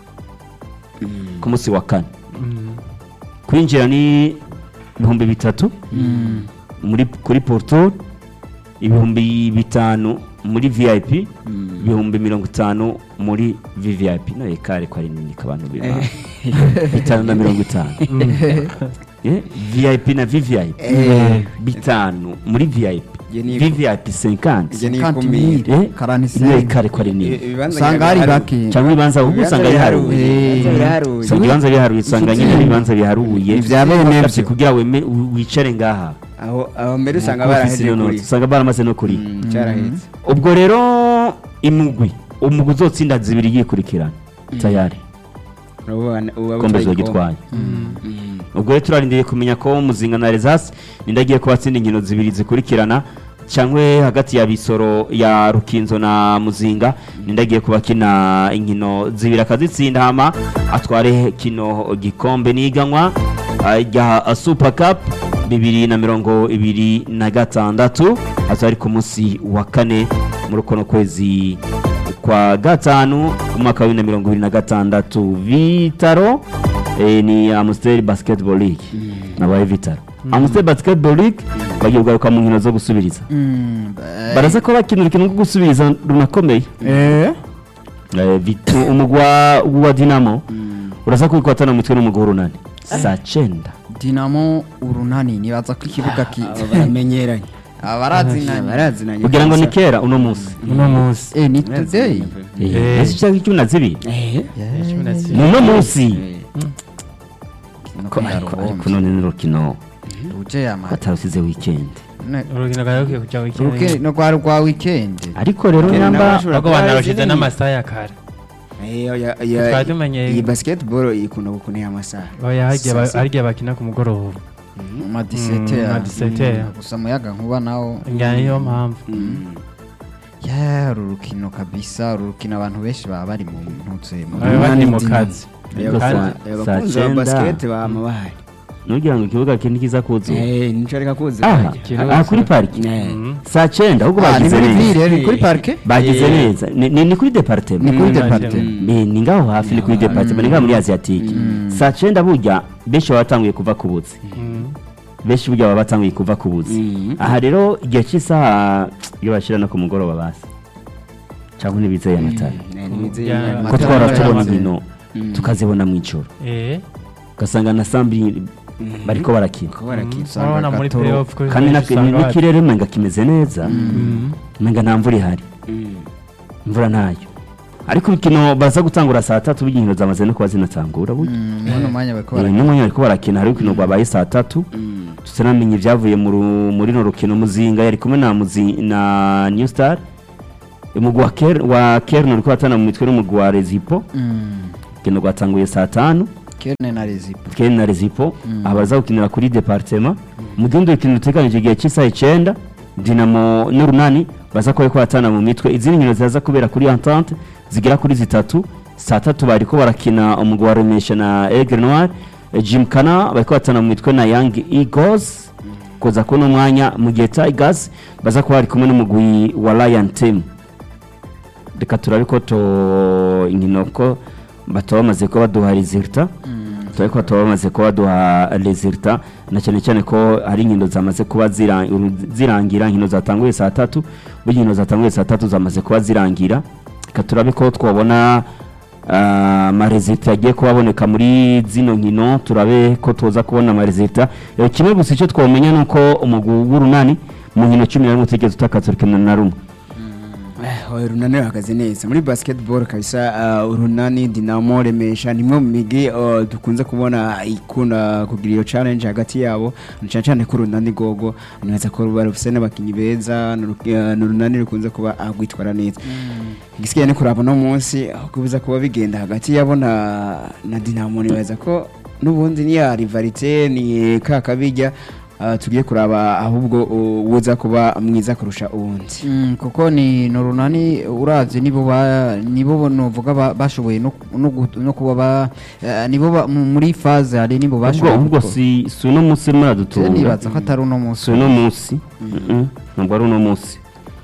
ku munsi wa kane kwinjira ni ibihumbi bitatu muri kuri porto ibihumbi bitanu muri vip ibihumbi mirongo itanu muri vvip nawe kare ko ari nini abantu biba bitanu na mirongo itanu Eh, vip na vvip bitanu muri vip Iyo ni- vvip 50 Iyo ni 50 ikumira. mille, Eh, karani nawe senga. kare ko ari nini ibibanza usanga hari biharuye. bake cyangwa ibibanza ahubwo Ibibanza usanga biharuye biharuye. Ibibanza biharuye. usanga ibibanza biharuye usanga nyine ibibanza biharuye Ibya bene Bakabye byo. kugira weme- wi- wicare ngaha aho aho mbere usanga Ku baraheze ofisi kuri usanga baramaze no kuri Mm, cyarahetse ubwo rero imugwi umugwi uzotsinda zibiri yikurikirana tayari urabona uba kombe utwaye zogitwaye Mm. ubwo rero turarindiriye kumenya ko muzinga na rezasi nindagiye kuba atsinda inkino zibiri zikurikirana cyangwa hagati ya bisoro ya rukinzo na muzinga nindagiye kuba kina inkino zibiri akazitsinda hama atware kino gikombe n'iganwa ah, rya super cup bibiri na mirongo ibiri na gatandatu aza ari ku munsi wa kane muri ukono kwezi kwa gatanu umwaka wa bibiri na mirongo ibiri na gatandatu vitaro eh, ni Amstel Basketball League nabaye Vitaro Amstel Basketball League bagiye kugaruka mu nkino zo gusubiriza Mm, baraza ko bakina urukino rwo gusubiriza runakomeye eh Eh, Vitu umugwa wa Dinamo uraza kubikwatana mu mitwe n'umugwa w'urunani saa cyenda dinamo urunani nibaza ko ikibuga ki aba baramenyeranye abarazinanye barazinanye kugira ngo ni kera uno munsi uno munsi eh ni today Eh. ese cyangwa icumi na zibiri Eh, cumi na ni zibiri. uno munsi no Ko- ariko ariko none ni urukino ruje yama batarusize weekend urukino rwari rukwiye kujya ruke wikendi no rwa rwa weekend ariko rero Weekend nyamba n'abashobora ahubwo kuba banarushize ziri- n'amasaha ya kare Eh, oya- oya- Twari tumenyeye- iyi basketball ikunda gukunira amasaha oya harya ba- Sasa. harya bakina ku mugoroba ma 17 ma 17. gusa muyaga nkuba nawo njyana niyo mpamvu ya uru rukino kabisa uru rukino abantu benshi baba bari mu ntutse mu baba bari mu Dinamo. kazi Oya, Ariko Kandi- saa- oya, saa abakunzi ba cyenda basket bama bahari nugira ngo ikibuga kindi kiza kuzura Eh, nico reka kuzi aha Kiruzi. aha kuri pariki Eh. saa cyenda ahubwo Ah, ni bagize muri neza ville ni kuri parike bagize Eh. neza ni ni- ni kuri departema ni kuri Mm, deparite mm. ni ni ngaho hafi ni kuri departema ni ngaho muri asiatike saa cyenda burya benshi baba batanguye kuva ku buzi benshi burya baba batanguye kuva ku buzi Mhm. aha rero igihe cy'isaha iyo bashyira no ku mugoroba basi cyangwa ntibizeye amatara Eh, nibizeye Ya- Imana. ko Amatara twara y'amazi. tubona inkino tukazibona mu ijoro eh ugasanga na sambi bariko barakina Ko barakina. urabona muri Gatoro. playoff ko kandi benshi na- usanga n'ikirere umenga kimeze neza Mhm. umenga nta mvura ihari Mm. imvura ntayo ariko urukino baza gutangura saa tatu burya inkino zamaze no kuba zinatangura burya none umwanya bariko Eh, barakina n'umwanya bariko barakina hari urukino rwabaye saa tatu Mm. tutanamenye ibyavuye mu ru- muri no rukino muzinga yari kumwe na muzi na new star umugwi wa Ker- wa kern uriko batana mu mitwe n'umugwi wa rezipo Mm. urukino rwatanguye saa tanu kerne na rezipo kern na rezipo abaza gukinira kuri departema mu gihe urukino ruteganyije igihe cy'isaha icyenda dinamo n'urunani baza kuba bariko batana mu mitwe izindi nkino ziza kubera kuri entente zigera kuri zitatu saa tatu bariko barakina umugwi wa remesha na aigle noir Eh, jimkana bariko batana mu mitwe na young eagles koza kuno mwanya mu gihe tigers baza kuba bari kumwe n'umugwi wa lion team reka turabe ko to inkino ko bataba bamaze kuba baduha resulta turabe ko bataba bamaze kuba baduha resulta na cyane cyane ko hari inkino zamaze kuba zira- uru- zirangira inkino zatanguye saa tatu burya inkino zatanguye saa tatu zamaze kuba zirangira reka turabe ko twabona ah, amaresulta yagiye kuba aboneka muri zino nkino turabe ko tuza kubona amaresulta Eh, kimwe gusa icyo twamenya ni uko umugwi w'urunani mu nkino cumi na rimwe utigeze utakaza urukino na rumwe Eh, oya, urunani ruhagaze neza muri basketball kabisa uh, urunani dinamo remesha nimwe mu migi uh, dukunze kubona ikunda kugira iyo challenge hagati yabo na cyane cyane ko urunani gogo neza ko ruba rufise n'abakinyi beza ni uru- uh, ni urunani rukunze kuba uh, rwitwara neza igisigaye ni kuraba no munsi aho kubuza kuba bigenda hagati yabo na na dinamo nibaza ko n'ubundi ni ya rivalite ni ka kabijya uh, tugiye kuraba ahubwo uh, uza kuba mwiza kurusha uwundi Mm, kuko ni ni urunani uravye nibo ba nibo novuga ba- bashoboye no no gu- no kuba ba eh, nibo ba- mu- muri phase hari nibo ubwo bashoboye ubwo gukora. si si uno munsi Je muradutunga nibaza ko atari uno munsi si uno munsi Mm-mm, ntabwo ari uno munsi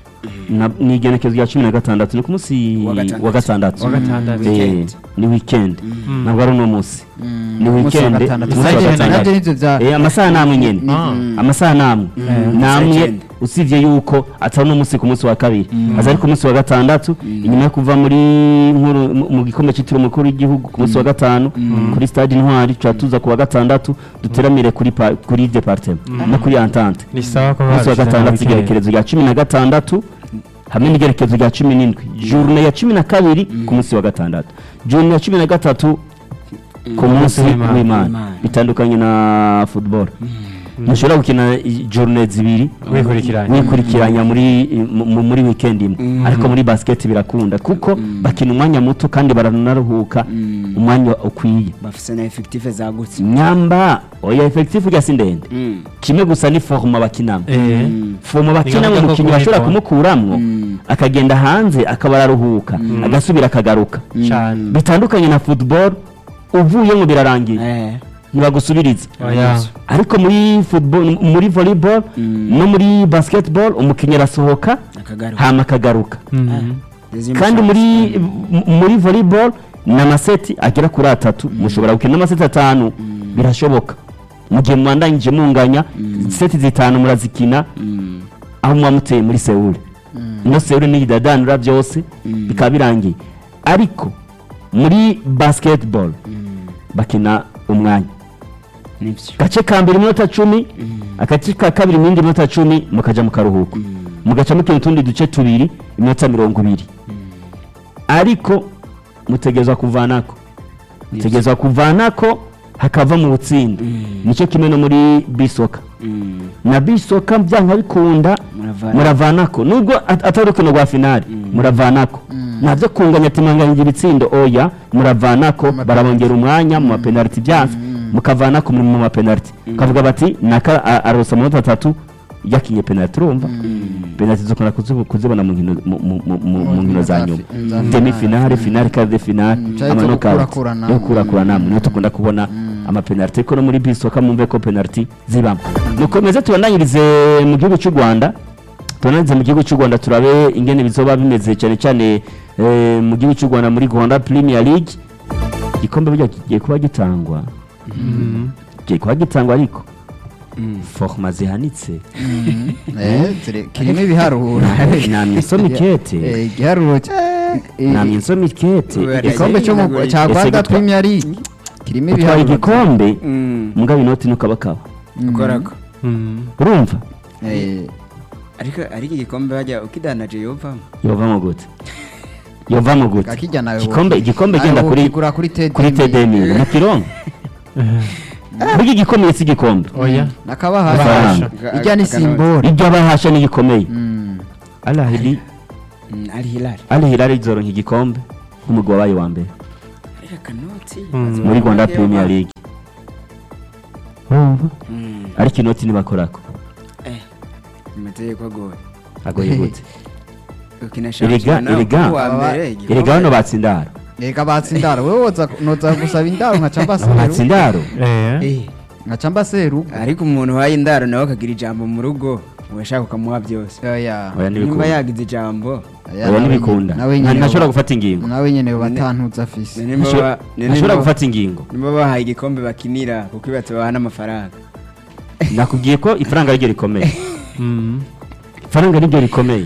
Na- ni igenekezo rya cumi na gatandatu ni ku munsi Wa gatandatu. wa gatandatu Wa gatandatu. Eh, Weekend. ni weekend ntabwo ari uno munsi Mm, ni umunsi wa weekend gatandatu. umunsi wa Navyo- gatandatu. navyo nivyo vya Eh, amasaha namwe nyene Ah. amasaha namwe namwe Weekend. usibye yuko atari uno munsi ku munsi wa kabiri aza ari ku munsi wa gatandatu inyuma yo kuva muri nkuru mu- mu gikombe cyitiriwe umukuru w'igihugu ku munsi wa gatanu kuri stade intwari tuba tuza ku wa gatandatu duteramire kuri pa- kuri departement no kuri entente ni sawa ko ku munsi wa babishyize gatandatu mu weekend. igerekerezo rya cumi na gatandatu hamwe n'igerekezo rya cumi n'indwi journe ya cumi na kabiri ku munsi wa gatandatu journe ya cumi na gatatu ku munsi w'Imana. w'imana W'Imana. bitandukanye na football ntushobora gukina i- journe zibiri wikurikiranye wikurikiranya muri mu- mu- muri weekend imwe ariko muri basket birakunda kuko bakina umwanya muto kandi baranaruhuka umwanya ukwiye bafise na effective zagutse nyamba oya effective ujya si ndende Mm. kimwe gusa ni forma bakinamo eh fomo bakinamo ngombwa ko umukinnyi bashobora kumwitaho. kumukuramwo akagenda hanze akaba araruhuka agasubira akagaruka cyane bitandukanye na football uvuye ngo birarangiye Eh. ntibagusubiriza oya ariko muri football muri volleyball no muri basketball umukinnyi arasohoka akagaruka hama akagaruka Mhm. Deuxième kandi chance. muri m- muri volleyball ni amaseti agera kuri atatu mushobora gukina amaseti atanu birashoboka mu gihe mwandanyije munganya seti zitanu murazikina Mm. aho muba muteye muri sewuri ino sewuri niyidadanura byose bikaba birangiye ariko muri basketball bakina umwanya nibyo gace ka mbere iminota cumi agace ka kabiri mu yindi minota cumi mukaja mu karuhuko mugaca mukina utundi duce tubiri iminota mirongo ibiri ariko mutegerezwa kuvanako mutegerezwa kuvanako hakava mu butsinda nicyo kimwe no muri bisoka Mm. na bisoka byanka bikunda Muravana. muravanako nubwo at- atari urukino rwa finali muravanako ntabyo kunganya ati mwanganyije ibitsindo oya muravanako barabongera umwanya mu mapenaliti byanze mukavanako muri mu mapenaliti kavuga bati naka a- arosa amanota atatu yakinye penaliti urumva penaliti zokunda kuzibu- kuzibona mu nkino mu- mu- mu- mu- mu nkino za nyuma za demi finale finale quart de finale Mm, cyari amanota cyo gukurakuranamo. yo gukurakuranamo niyo dukunda kubona amapenaliti ko no muri bisoka mumve ko penaliti zibamo mukomeze tubandanyirize mu gihugu cy'u rwanda tubandanyirize mu gihugu cy'u rwanda turabe ingene bizoba bimeze cyane cyane eh, mu gihugu cy'u rwanda muri rwanda premier league igikombe burya kigiye kuba gitangwa kigiye kuba gitangwa ariko forma zihanitse Eh, zire- kirimo ibiharuro namye nsoma ikete Eh, igiharuro cya- eh, namye nsoma ikete Kubera igikombe cyo mu Ese cya gitwa- rwanda premier league kirimo utwaye ibiharuro igikombe Mm. mugabo inoti nukabakaba ukorako urumva Eh, ariko ariko igikombe bajya ukidanaje yovamo yovamo gute yovamo gute kakijya nawe igikombe igikombe nawe genda kuri wokigura kuri TD kuri tedemi mu kirongo burya igikomeye si igikombe oya nakabahasha Amafaranga. ijya ni simbora ibyo abahasha ni igikomeye Mm. alahili Mm, ari hilali alihilali izoronka igikombe nk'umugwi wabaye wa mbere ariko akanoti Mm. muri rwanda premier league urumva Mm. ariko inoti ntibakorako eh amategeko agoye agoye gute ukina Erega- shampiyona erega- kuwa mbere igikombe- erega hano batsindaro reka batsindaro wowe woza noza gusaba indaro nkaca mbaseru batsindaro Eh, nkaca mbaseru ariko umuntu uhaye indaro nawe akagira ijambo mu rugo ubashaka ukamuha byose oya oya nimba ntibikunda yagize ijambo Oya, oya nawe ntibikunda nyene- nawe Nta- nyene ntashobora ba- gufata ingingo nawe nyene batantuza afise nimba Ntashobora- ba- ntashobora nimba- gufata ingingo nimba bahaye igikombe bakinira kuko ibata baha n'amafaranga nakubwiye ko ifaranga ariryo rikomeye ifaranga niryo rikomeye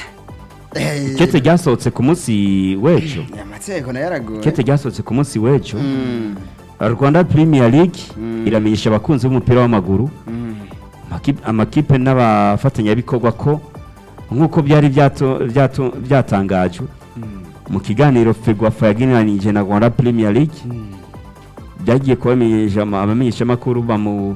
kete ryasohotse ku munsi w'ejo amategeko nayo aragoye kete ryasohotse ku munsi w'ejo Mm, rwanda premier league Mm. iramenyesha abakunzi b'umupira w'amaguru mm, amaki- amakipe n'abafatanyabikorwa ko nk'uko byari byato- byato- byatangajwe mm, mu kiganiro fegwafa yageneranije na rwanda premier league mm. byagiye kubamenyesha ama- abamenyeshamakuru bamu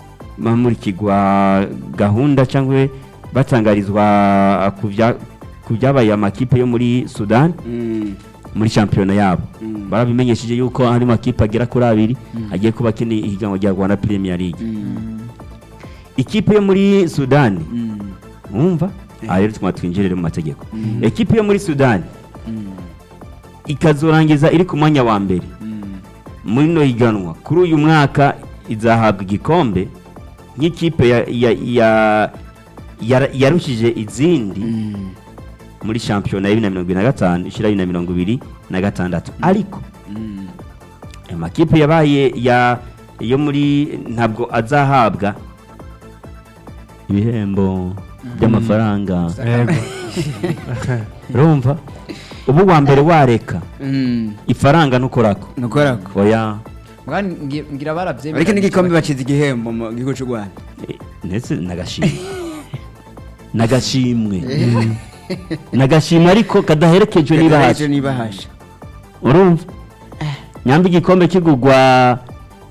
bamurikirwa gahunda cyangwa batangarizwa ku bya- ku byabaye amakipe yo muri sudani Mm, muri shampiyona yabo Mm. barabimenyesheje yuko hari amakipe agera kuri abiri agiye kuba akeneye ihiganwa rya rwanda premier league mm, ikipe yo muri sudani mm, mwumva aha rero tuma twinjirire mu mategeko Mm. ikipe yo muri sudani mm, ikazorangiza iri ku mwanya wa mbere mm. muri no higanwa kuri uyu mwaka izahabwa igikombe nk'ikipe ya- ya- ya- yara- yarushije izindi Mm, muri shampiyona ya bibiri na mirongo ibiri na gatanu ishyira bibiri na mirongo ibiri na gatandatu ariko mm. amakipe yabaye ya yo muri ntabwo azahabwa ibihembo by'amafaranga yego urumva ubu wa mbere wareka Mm, ifaranga ntukorako nukorako oya Mbwa ngi- ngira baravyemera ariko n'igikombe bacize igihembo mu gihugu cy'u rwanda Eh, ndetse n'agashimwe n'agashimwe n'agashimwe ariko kadaherekejwe n'ibahasha n'ibahasha urumva nyamba igikombe kigurwa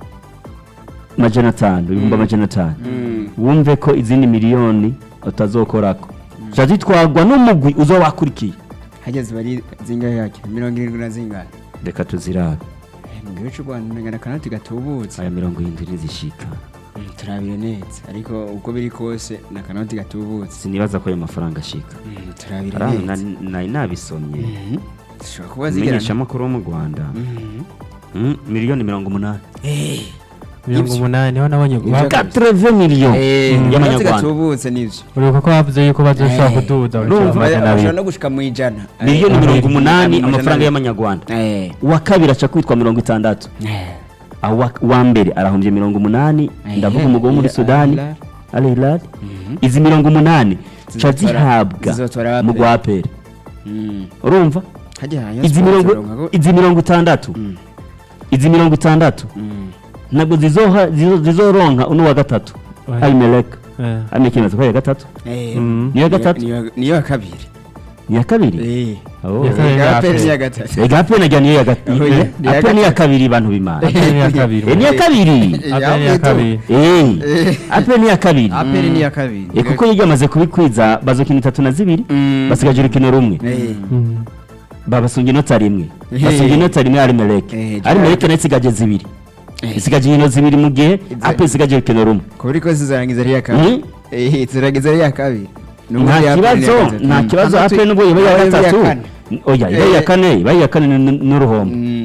majana atanu ibihumbi amajana atanu Mm, wumve ko izindi miliyoni utazokorako ziba zitwarwa n'umugwi uzo wakurikiye hageze bari zingahe yake mirongo irindwi na zingahe reka tuzirabe Eh, mu gihugu cy'u rwanda umenya akanoti gatubutse aya mirongo irindwi ntizishika Mm, turabire neza ariko uko biri kose ni akanoti gatubutse sinibaza ko ayo mafaranga ashika Mm, turabire Ari aho neza na- nari nabisomye Mhm. zishobora kuba zigerana umumenyeshamakuru wo mu rwanda Mhm. Mm, miliyoni mirongo umunani Eh, mirongo umunani niho nabonye Ibyo ba- kabisa. 80 miliyoni eh, akanoti y'amanyarwanda gatubutse nivyo uribuka ko bavuze yuko bazoshobora Eh. kuduza Urumva, bashobora amajana bashobora abiri no gushika mu ijana miliyoni Eh, mirongo umunani amajana amafaranga abiri. y'amanyarwanda Eh, uwa kabiri aca kwitwa mirongo itandatu eh. aho uwa- uwa mbere arahombye mirongo umunani Eh, ndavuga umugabo wo muri Al- sudani Al- al hilal Mhm. izi mirongo umunani ca Zizotora- zihabwa zizotora mu Aperi. rwa aperi Mm. urumva Hajya haya izi sports mirongo uronka ko- izi mirongo itandatu Mm. izi mirongo itandatu Mm. ntabwo zizoha- zizo- zizoronka uno wa gatatu Oya. ayimeleka Eh. ayimeleka ko ya gatatu Eh, Mm. niyo gatatu niyo- niyo ya kabiri ni iya kabiri Eh. Oh. Ya kabiri. Ya Aperi. Aperi ni iya gatatu ega aperi najya niyo ya gatatu Oh, yeah. Ni iya aperi ni iya gatatu. kabiri bantu bimana Aperi ni iya kabiri Eh, ni iya kabiri Aperi ni iya kabiri Eh, aperi ni iya kabiri aperi ni iya kabiri Eh, kuko iyo ryamaze kubikwiza bazokina itatu na zibiri Mm. basigaje urukino rumwe Eh. Mm. babasunga inota rimwe Eh. basunga inota rimwe arimeleke Eh, arimeleke nayo isigaje zibiri Eh. isigaje inkino zibiri mu gihe Izo- aperi isigaje urukino rumwe kuri ko zizarangiza ari iya kabiri Mm. Eh, zizarangiza ari iya kabiri N'ubundi nta iya Aperi ni iya kibazo gatatu. nta Mm. kibazo Atandatu- aperi nubwo yaba iya Iba iya gatatu kane. oya iba iya Eh. kane iba iya kane n- n- n'uruhombo Mm.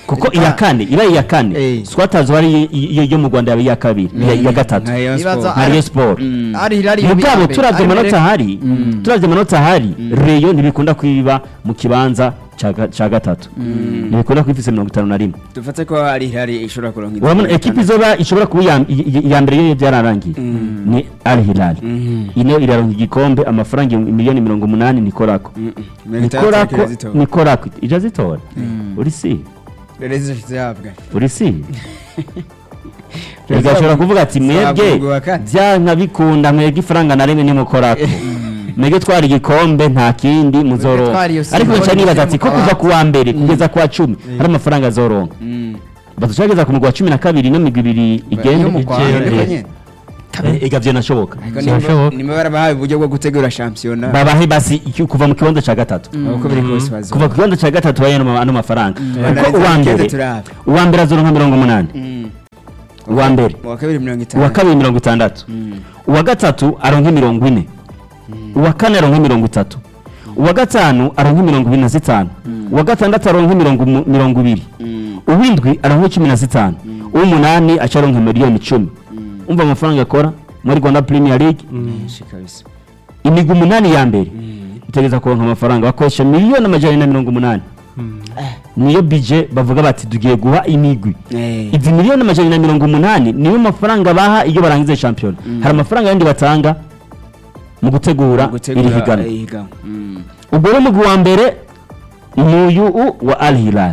kuko iya kane iba iya kane Eh. swatazi wari iyo yo mu rwanda yaba iya kabiri iya iya gatatu nka Rayon Nibaza- Sport. nka Rayon Sport Mm. ari hilali mugabo turavye amanota ahari turavye amanota ahari reyo ntibikunda kwiba mu kibanza ca ga- ca gatatu ntibikunda kwifise mirongo itanu na rimwe dufate ko hari hari ishobora kuronka inzira urabona ya ekipi gatandatu. izoba ishobora kuba iya- iya iya mbere yo byararangiye ni al hilal ino iraronka igikombe amafaranga ibihumbi miliyoni mirongo umunani nikorako Mm, mm. Mirongo itandatu nikorako kirazitoba. nikorako ija zitora uri si Rero zihabwa. uri si igashobora kuvuga ati mwebwe Twavugwa kane. byanka bikunda mwebwe ifaranga na rimwe nimukorako mwebwe twara igikombe nta kindi muzoronka twara iyo ariko simboli nca nibaza ati mu ko kuva kabati. ku wa mbere kugeza ku wa cumi hari amafaranga azoronka Mm. badushageza ku mugwa wa cumi na kabiri no migwi ibiri igenda yo mu Rwanda, igenda. ariko Eh, nyene. eh, ega vyanashoboka Ariko Birashoboka. nimba- nimba barabahaye uburyo bwo gutegura shampiyona babahe basi iki- kuva mu kibanza ca gatatu uko biri kose bazo kuva ku kibanza ca gatatu baye ano ma- ano mafaranga kuko Banariza uwa weekend mbere turabe. uwa mbere azoronka mirongo umunani Mm. uwa mbere uwa kabiri mirongo itanu uwa kabiri mirongo itandatu uwa gatatu aronka mirongo ine uwa kane aronka mirongo itatu uwa gatanu aronka mirongo ibiri na zitanu uwa gatandatu aronka mirongo umu- mirongo ibiri Mm. uwindwi aronka cumi na zitanu uw'umunani aca aronka miliyoni icumi umva amafaranga akora muri rwanda premier league Menshi kabisa imigwi umunani ya mbere itegereza kuronka amafaranga bakoresha miliyoni amajana na mirongo umunani niyo bije bavuga bati tugiye guha imigwi Eh. izi miliyoni amajana na mirongo umunani niyo mafaranga baha iyo barangiza shampiyona hari amafaranga yandi batanga mu gutegura gutegura iri higanwa eh, higanwa. Mm. ubwo rero umugwi wa mbere ni uyu wa al hilal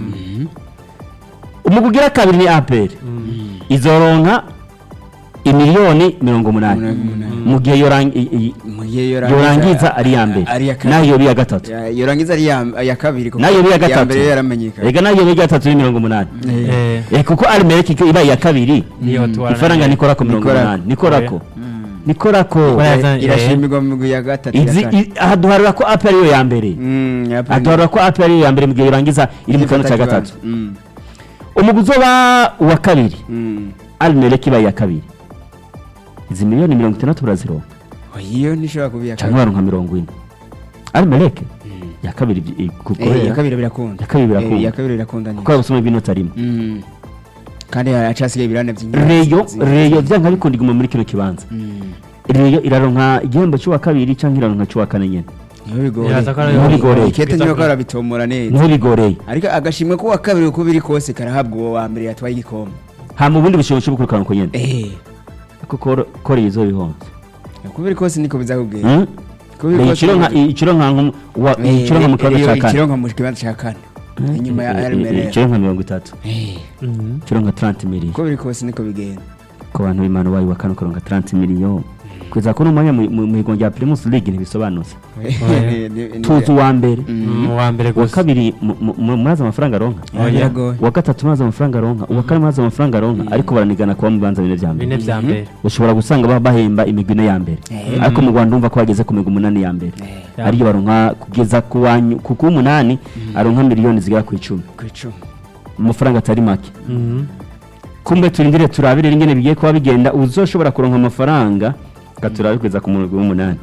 umugwi ugira kabiri ni apr izoronka imiliyoni mirongo umunani Mirongo umunani. mu gihe yorangi- i- i- Mu gihe yorangiza ari iya mbere ari iya kabiri. nayo yoba iya gatatu Ya- yorangiza ari iya iya kabiri kuko nayo yoba iya iya gatatu mbere yo yaramenyekanye rega nayo yoba iya gatatu ni mirongo umunani Eh, Eh, kuko arimereke iba iya kabiri niyo tuwarana ifaranga nayo. nikorako mirongo Nikorako. umunani nikorako nikorako Nikora- Yaza- irashimirwa mu migwi ya gatatu iya Izi- kane. i- aha duharura ko apr ariyo ya mbere Mm, ya aha duharura ko apr ariyo ya mbere mu gihe yorangiza iri mu kibanza cya gatatu Mm, umugwi uzoba uwa kabiri mm. arimereke iba iya kabiri izi miliyoni mirongo itandatu barazironka Oh, iyo ntishobora kuba iya cyangwa baronka mirongo ine arimereke ya kabiri i- kuko Eh, iya kabiri birakunda iya kabiri birakunda. Eh, iya kabiri birakunda kuko abasoma b'inota rimwe Mm. kandi hacasigaye ibirane byinshi reyo reyo byanga bikunda iguma muri kino kibanza reyo iraronka igihembo cy'uwa kabiri cyangwa iraronka cy'uwa kane nyene niho bigoreye Iraza ko ari- Niho bigoreye. ikete niyo ko arabitomora neza niho bigoreye ariko agashimwe ko uwa kabiri uko biri kose karahabwa uwo wa mbere yatwaye igikombe ha mu bundi bushobozi bwo kwirukanka uko nyene eh kuko kore izo bihonze uko biri kose niko bizakubwira Hmm? uko biri Reyo kose ikironka ikironka nko- wa- Eh, ikironka mu kibanza Reyo cya kane ikironka mu kibanza cya kane inyuma ya Eh, eh, RML ikironka mirongo itatu Mhm. ikironka 30 miliyoni uko biri kose niko bigenda ku bantu b'imana bayi wa kane ukaronka 30 miliyoni kugeza kuri umwanya mu mu- mu higongo rya primus league ntibisobanutse Ni- ni- tuzi uwa mbere Mm, uwa mbere uwa gusa kabiri mu- mu- mu- murazi amafaranga aronka Ah, biragoye. uwa gatatu murazi amafaranga aronka uwa kane murazi amafaranga aronka ariko baranigana kuba mu bibanza bine vya mbere bine vya mbere ushobora gusanga baba bahemba imigwi ine ya mbere ariko mu rwanda umva ko bageze ku migwi umunani ya mbere Ya. ariyo baronka kugeza ku wa nyu- ku kuw'umunani aronka miliyoni zigera ku icumi ku icumi mu mafaranga atari make Mhm. kumbe turindire turabire ingene bigiye kuba bigenda uzoshobora kuronka amafaranga gaturabe kugeza ku mugwi w'umunani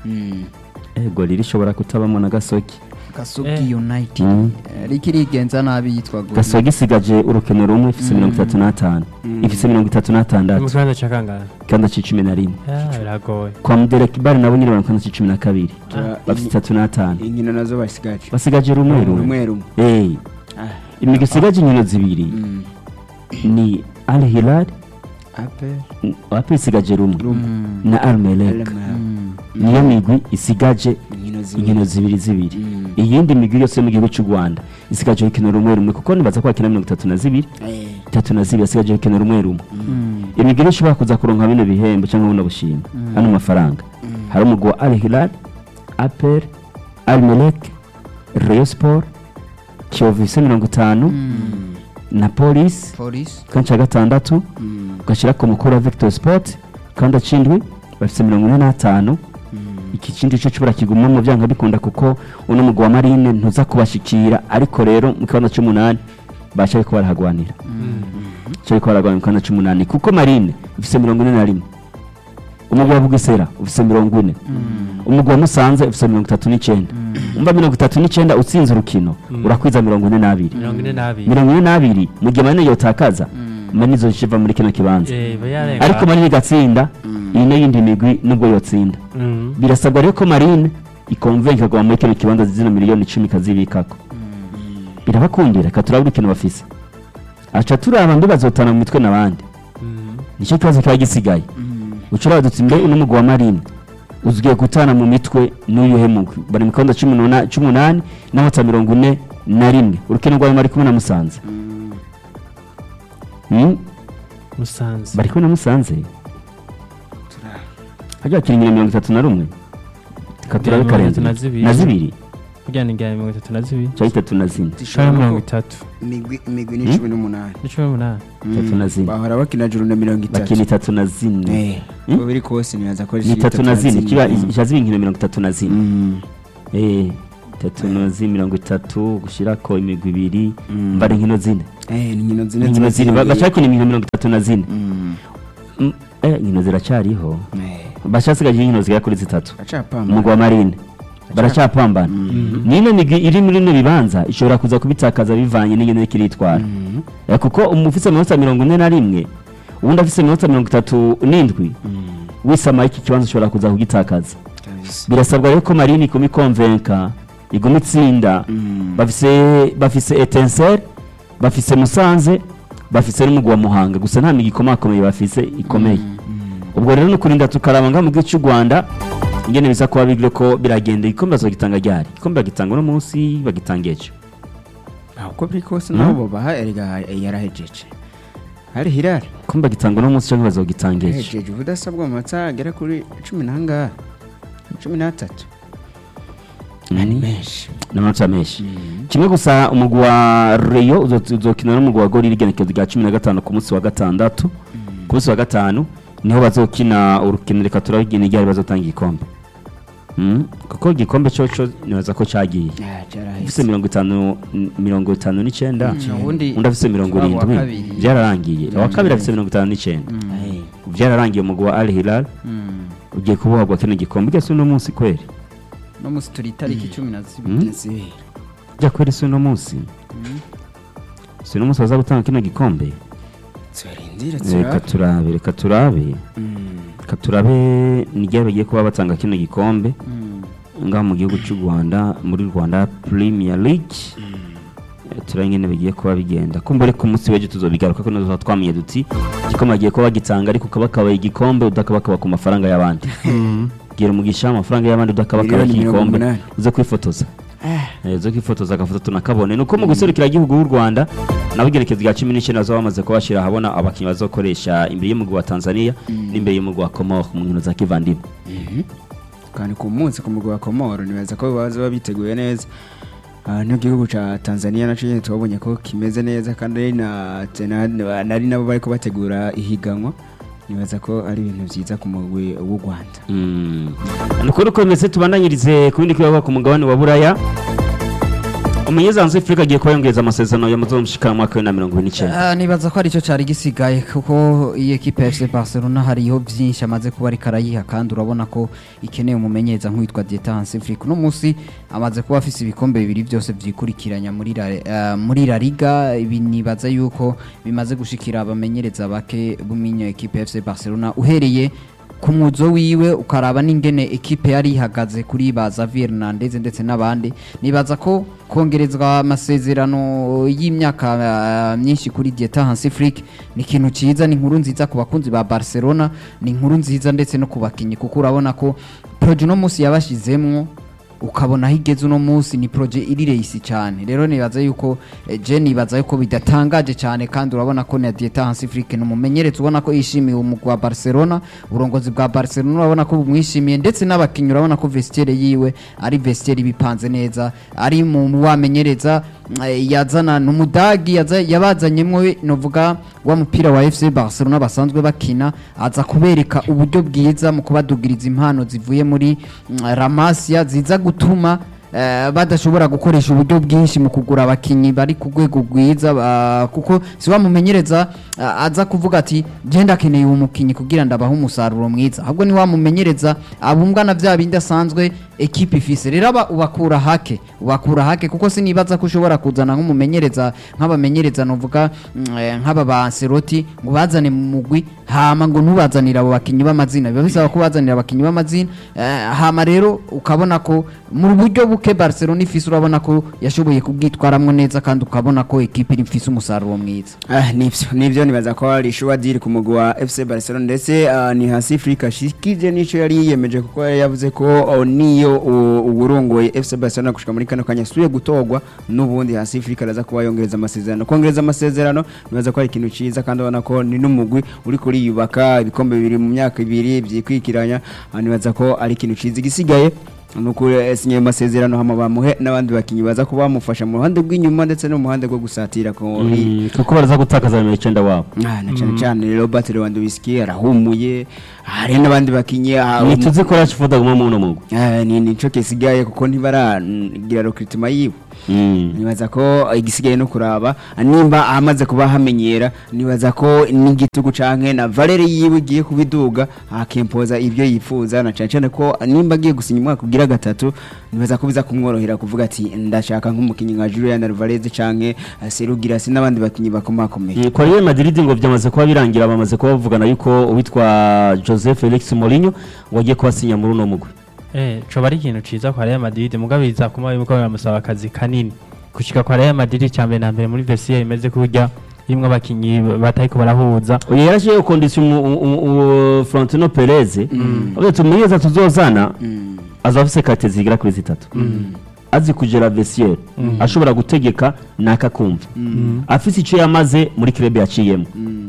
ego riri ishobora kutabamo na gasogi gasogi Eh. united Mm. Eh, riko irigenza nabi yitwa Gor gasogi isigaje urukino rumwe ifise mirongo itatu n'atanu ifise mirongo itatu mu n'atandatu kibanza cya kangahe kandi cumi na rimwe Ah, biragoye kwa muderekibari nabo nyine baronka na cumi na kabiri Ah, bafite itatu n'atanu inkino nazo basigaje basigaje rumwe rumwe rumwe rumwe Eh, Ah, imigwi isigaje inkino zibiri mm. ni al hilal ape wapi isigaje rumwe Mm. na al melek Elma. Mm. niyo migwi isigaje inkino zibiri inkino zibiri zibiri Mm. iyindi migwi yose yo mu gihugu cy'u rwanda isigaje urukino rumwe rumwe kuko nibaza ko bakina mirongo itatu na zibiri Eh, itatu na zibiri asigaje urukino rumwe rumwe Mm. imigwi rero ishobora kuza kuronka bino bihembo cyangwa buno bushimwe hano mafaranga hari umugwi wa al hilal apel al melek rayo sport kiyovu ifise mirongo itanu na polisi polisi kandi cya gatandatu mm, ugashyira ku mukuru wa victor sport kandi acindwi bafite mirongo ine n'atanu iki kindi cyo kibura kiguma mu byanga bikunda kuko uno mugwi wa marine ntuza kubashikira ariko rero mu kibanza cy'umunani basha ariko barahagwanira cyo ariko barahagwanira mu kibanza cy'umunani kuko marine ifite mirongo ine na rimwe umugwi wa bugesera ufite mirongo ine umugwi wa musanze ufise mirongo itatu n'icyenda umva mirongo itatu n'icyenda utsinze urukino urakwiza mirongo ine n'abiri mirongo ine n'abiri mirongo ine n'abiri mu gihe manini yotakaza manini izoca muri kino kibanza Eh, iba yarenga. ariko manini igatsinda iyi n'iyindi migwi nubwo yotsinda Mm. birasabwa rero ko marine ikonvenka kuguma muri kino kibanza zino miliyoni icumi ikazibikako birabakundira reka turabura ikintu bafise aca turaba mbe bazotana mu mitwe n'abandi Mm. nicyo kibazo kiba gisigaye ucura dutse mbe uno mugwi wa marine uzwiye gutana mu mitwe n'uyuhe mugwi bari mu kibanza cumi n'una- c'umunani n'amata mirongo ine na rimwe urukino rwawe bari kumwe na musanze Mm, musanze bari kumwe na musanze hajya hakina inkino mirongo itatu na rumwe reka turabe Mirongo itatu karenzi na zibiri. na zibiri kugira ngo ingana mirongo itatu na zibiri cyangwa itatu na zine cyangwa mirongo itatu imigwi imigwi ni cumi n'umunani ni cumi n'umunani itatu na zine bahora bakina juru na mirongo bakina itatu itatu na zine Eh, Hmm? uko biri kose nibaza ko ni itatu na zine kiba Mm. ijaza inkino mirongo itatu na zine Mm. Eh, itatu na zine mirongo itatu gushyirako imigwi ibiri Mm. mbara inkino zine Eh, ni inkino zine inkino ziba zine ba- ziyongeye. bashaka gukina inkino mirongo itatu na zine Mm. Mm, eh, inkino ziracyariho Eh, bashasigaje inkino zigera kuri zitatu acapamba. umugwa wa marine baracyapambana n'ino migwi iri muri ino bibanza ishobora kuza kubitakaza bivanye n'ingene iriko iritwara Mm. Eh, kuko umufise amanota mirongo ine na rimwe uwundi afise amanota mirongo itatu n'indwi Mm. wisamaye iki kibanza ushobora kuza kugitakaza Kabisa. birasabwa rero ko marine iguma ikonvenka iguma itsinda Mm. bafise bafise etenseri bafise musanze bafise n'umugwi wa muhanga gusa nta migi ikomakomeye bafise ikomeye ubwo rero ni ukurinda tukaraba nga mu gihugu cy'u rwanda ingene biza kuba bigire ko biragenda igikombe bazogitanga ryari igikombe bagitanga uno munsi bagitanga ejo Ah, uko biri kose Mm. nabo baha erega yarahejeje hari hirari igikombe bagitanga uno munsi cyangwa bazogitanga ejo yahejeje ubudasabwa mu masaha agera kuri cumi n'angahe cumi n'atatu Mm. ni menshi n'amanota menshi kimwe gusa umugwi wa reyo uzo- uzokina n'umugwi wa gori irigenekezo rya cumi na gatanu ku munsi wa gatandatu ku munsi wa gatanu niho bazokina urukino reka turabigena iryari bazotanga igikombe Mm, kuko igikombe coco nibaza ko cagiye Ah, ufise cyarahise mirongo itanu mirongo itanu n'icenda ubundi undi afise mirongo waba uwa irindwi kabiri. byararangiye uwa kabiri afise mirongo itanu n'icenda Eh, byararangiye umugwi wa al hilal Mm. ugiye kubohagwa kino gikombe ugese uno munsi kweri no musi turi itariki cumi na zibiri Mm. zibiri. jya kweri si uno munsi si uno munsi baza gutanga kino gikombe turarindira reka turabe turabe reka turabe Mm. reka turabe n'igihe bagiye kuba batanga kino gikombe Mm. ngaha mu gihugu cy'u rwanda muri rwanda premier league Eh, turabona ingene bigiye kuba bigenda kumbure ku munsi w'ejo tuzobigaruka ko nazo twamenye duti igikombe bagiye kuba bagitanga ariko ukabakabaye igikombe udakabakaba ku mafaranga y'abandi gira umugisha amafaranga y'abandi udakabakaba Miliyoni mirongo igikombe umunani. uze kwifotoza Eh, uze kwifotoza agafoto tunakabone nuko mu guserukira igihugu w'u rwanda nabo igerekezo rya cumi n'icyenda bazaba bamaze kubashyira ahabona abakinnyi bazokoresha imbere y'umugwi wa tanzania n'imbere y'umugwi wa komoro mu nkino za kivandimwe kandi ku munsi ku mugwa wa komoro nibaza ko baza biteguye neza Ah, n'igihugu cya tanzania nacyo nyine twabonye ko kimeze neza kandi ari na na- nari nabo bari kubategura ihiganwa nibaza ko ari ibintu byiza ku mugwi w'u rwanda Mm. ni ukuri ko bimeze tubandanyirize ku bindi kibazo ku mugabane wa buraya umunyezanzu w'afurika agiye kuba yongeza amasezerano yamaze mushikana mu mwaka wa bibiri na mirongo ine n'icyenda Ah, nibaza ko aricyo cyari gisigaye kuko iyi ekipe ya FC Barcelona hariho byinshi amaze kuba ariko arayiha kandi urabona ko ikeneye umumenyereza nk'uwitwa Dieta Hanseflick uno munsi amaze kuba afise ibikombe bibiri byose byikurikiranya muri la, ah, muri la Liga ibi nibaza yuko bimaze gushikira abamenyereza bake b'uminyo ekipe ya FC Barcelona uhereye ku muzo wiwe ukaraba n'ingene ekipe yari ihagaze kuri ba Xavier Hernandez ndetse n'abandi nibaza ko kongerezwa amasezerano y'imyaka ah, myinshi kuri Dieta Hansiflick ni ikintu cyiza ni inkuru nziza ku bakunzi ba Barcelona ni inkuru nziza ndetse no ku bakinnyi kuko urabona ko proje uno munsi yabashizemwo ukabona aho igeze uno munsi ni proje iri reyisi cyane rero nibaza yuko eh, je nibaza yuko bidatangaje cyane kandi urabona ko na Dieta Hansiflick ni umumenyereza ubona ko yishimiye umugwi wa Barcelona uburongozi bwa Barcelona urabona ko bumwishimiye ndetse n'abakinnyi urabona ko vestiaire yiwe ari vestiaire bipanze neza ari mu mu bamenyereza eh, yazana n'umudagi yaza- yabazanyemwo we novuga wa mupira wa FC Barcelona basanzwe bakina aza kubereka uburyo bwiza mu kubadugiriza impano zivuye muri mm, Ramasia ziza gutuma eh, badashobora gukoresha uburyo bwinshi mu kugura abakinyi bari ku rwego rwiza ba- kuko si wamumenyereza ah, aza kuvuga ati genda akeneye uwo mukinyi kugira ndabahe umusaruro mwiza ahubwo ni wamumenyereza abumbwa na bya bindi asanzwe ekipe ifise rero aba ubakura hake ubakura hake kuko sinibaza ko ushobora kuzana nk'umumenyereza nk'abamenyereza novuga mm, eh, nk'aba ba Ancelotti ngo bazane mu mugwi hama ngo ntubazanire abo bakinyi b'amazina biba bisaba ko bazanira abakinyi b'amazina eh, hama rero ukabona ko mu buryo buke Barcelona ifise urabona ko yashoboye kubwitwaramwo neza kandi ukabona ko ekipe iri ifise umusaruro mwiza Ah, nivyo nivyo nibaza ko ari shuwa diri ku mugwi wa FC Barcelona ndetse ah, ni hasi Afrika shikije nico yari yiyemeje kuko yari yavuze ko oh, niyo u- uwurongoye FC Barcelona gushika muri kano kanya suye gutogwa n'ubundi hasi Afrika araza kuba yongereza amasezerano kongereza amasezerano nibaza ko ari ikintu ciza kandi ubona ko ni n'umugwi uri kuriyubaka ibikombe bibiri mu myaka ibiri vyikwikiranya ah, nibaza ko ari ikintu ciza igisigaye nuko yasinye amasezerano hama bamuhe n'abandi bakinyi baza kuba bamufasha mu ruhande rw'inyuma ndetse no mu ruhande rwo gusatira ko Mm, kuko baraza gutakaza nimero icyenda wabo Ah, na cyane cyane Robert Lewandowski arahumuye hari n'abandi bakinyi ah, ntituzi ko rashford aguma mu uno mugwi Ah, ni nico kisigaye kuko ntibaragira recruitment yiwe Mm. nibaza ko igisigaye no kuraba nimba amaze kuba hamenyera nibaza ko n'igitugu canke na valere yiwe igiye kubiduga akempoza ibyo yifuza na cyane cyane ko nimba agiye gusinya umwaka ugira gatatu nibaza ko biza kumworohera kuvuga ati ndashaka nk'umukinnyi nka Julian Alvarez canke eh, Serugirasi n'abandi bakinyi bakomakomeye Mm, kwa Real Madrid ngo byamaze kuba birangira bamaze kuba bavugana yuko uwitwa Jose Felix Mourinho ngo agiye kubasinya muri uno mugwi Eh, coba ari ikintu ciza kwa Real Madrid mugabo biza kuma yuko baramusaba akazi kanini gushika kwa Real Madrid cyambere na mbere muri Versailles imeze kurya irimwo abakinyi batariko barahuza uyu yarashiyeho kondisiyo Florentino Perez avuga tumenyeza tuzozana azaba afise kate zigera kuri zitatu azi kugera vestiaire ashobora gutegeka nakakumva afise icyo yamaze muri club yaciyemo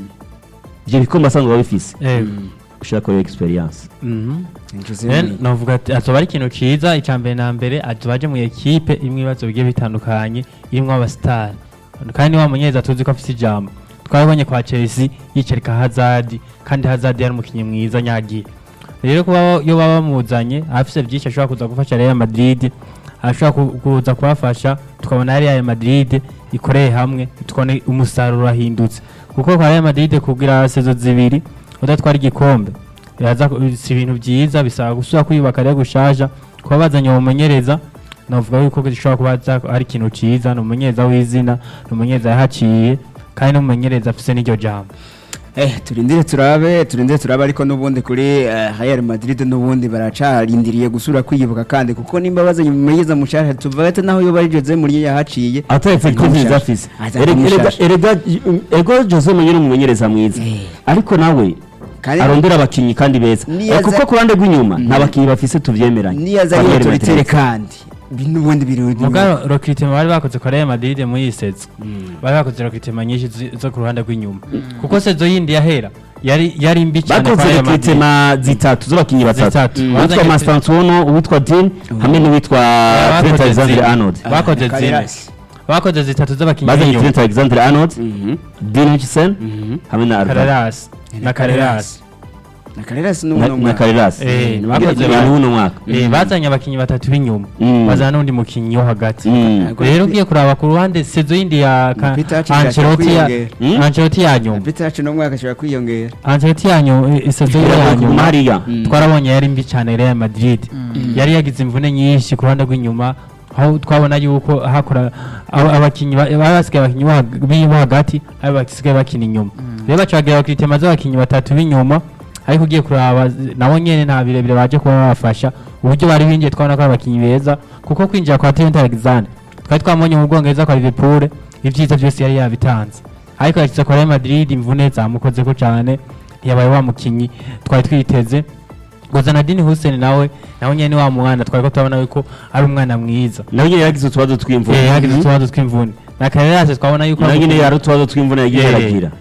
ivyo bikombe asanzwe abifise eh ushaka ko experience mhm Jose Eh, Mourinho. novuga ati azoba ari ikintu ciza icyambere na mbere azoba aje mu ekipe irimwo ibibazo bigiye bitandukanye irimwo abasitari kandi wa munyeza tuzi ko afise ijambo twabonye kwa Chelsea yicarika Hazard kandi Hazard yari umukinnyi mwiza nyagiye rero kuba iyo baba bamuzanye afise byinshi ashobora kuza gufasha Real Madrid ashobora ku- kuza kubafasha tukabona Real Madrid ikoreye hamwe tukabona umusaruro ahindutse kuko kwa Real Madrid kugira sezo zibiri udatwara igikombe biraza ku- si ibintu byiza bisaba gusubira kwiyubaka rero gushaja kuba bazanye uwo mumenyereza navuga yuko gishobora kuba za- ari ikintu ciza ni umumenyereza w'izina ni umumenyereza yahaciye kandi n'umumenyereza afise n'iryo jambo Eh, turindire turabe turindire turabe ariko n'ubundi kuri eh, Real Madrid n'ubundi baracarindiriye gusura kwiyibuka kandi kuko nimba bazanye umumenyereza mushasha tuvuga ati naho yo bari Jose Mourinho yahaciye ata effective afise Azana Erega- erega- mushasha. erega ego Jose Mourinho ni umumenyereza mwiza Eh. ariko nawe Kandi- arondera abakinyi kandi beza Niyo Eh, kuko aza- ku ruhande rw'inyuma nta bakinyi bafise tuvyemeranye niyo aza Kwa Real autoritaire Madrid. kandi bi- n'ubundi biri mugabo recruitment bari bakoze kwa Real Madrid muri iyi sezo bari bakoze recruitment nyinshi zi- zo ku ruhande rw'inyuma kuko sezo yindi yahera yari yari mbi cyane bakoze kwa Real Madrid rekritema zitatu z'abakinyi batatu Zitatu. uwitwa Bazanye- Mastantuono uwitwa Dean hamwe n'uwitwa bakoze Trent Alexander zine. Arnold bakoze zine Carreras. bakoze zitatu z'abakinnyi bazanye b'inyuma Trent Alexander Arnold Dean Hutchinson hamwe na Alvaro Carreras na Carreras na Carreras na n'umuntu na Carreras Eh, Ni bakoze ni ba- uno mwaka Eh, bazanye abakinnyi batatu b'inyuma Mm. bazana n'undi mukinnyi wo hagati Mm. rero ugiye kuraba ku ruhande sezo yindi ya ka- Peter Hutchinson Ancelotti ya ashobora kwiyongera. Ancelotti ya nyuma Peter yacu no mwaka ashobora kwiyongera Ancelotti ya nyuma eh, sezo ye ya Kuguma nyuma hariya twarabonye yari mbi cyane Real Madrid yari yagize imvune nyinshi ku ruhande rw'inyuma aho twabona yuko hakora aba- abakinnyi ba- bari basigaye abakinnyi bo hag- b'ibo hagati ari basigaye bakina inyuma rero bacagira bakitema z'abakinnyi batatu b'inyuma ariko ugiye kuraba z- nabo nyene nta birebire baje kuba babafasha uburyo bari binjiye twabona ko ari abakinnyi beza kuko kwinjira kwa Trent Alexander twari twamubonye mu Bwongereza kwa Liverpool ibyiza byose yari yabitanze ariko yashyize kwa Real Madrid imvune zamukozeko cyane ntiyabaye wa mukinnyi twari twiteze gusa na Dini Hussein nawe nawe nyene ni wa mwana twari ko turabona yuko ari umwana mwiza nawe nyine yagize utubazo eh tw'imvune yagize utubazo tw'imvune na Carreras twabona yuko nawe ari nyine umukinnyi- yari utubazo tw'imvune yagiye Eh, aragira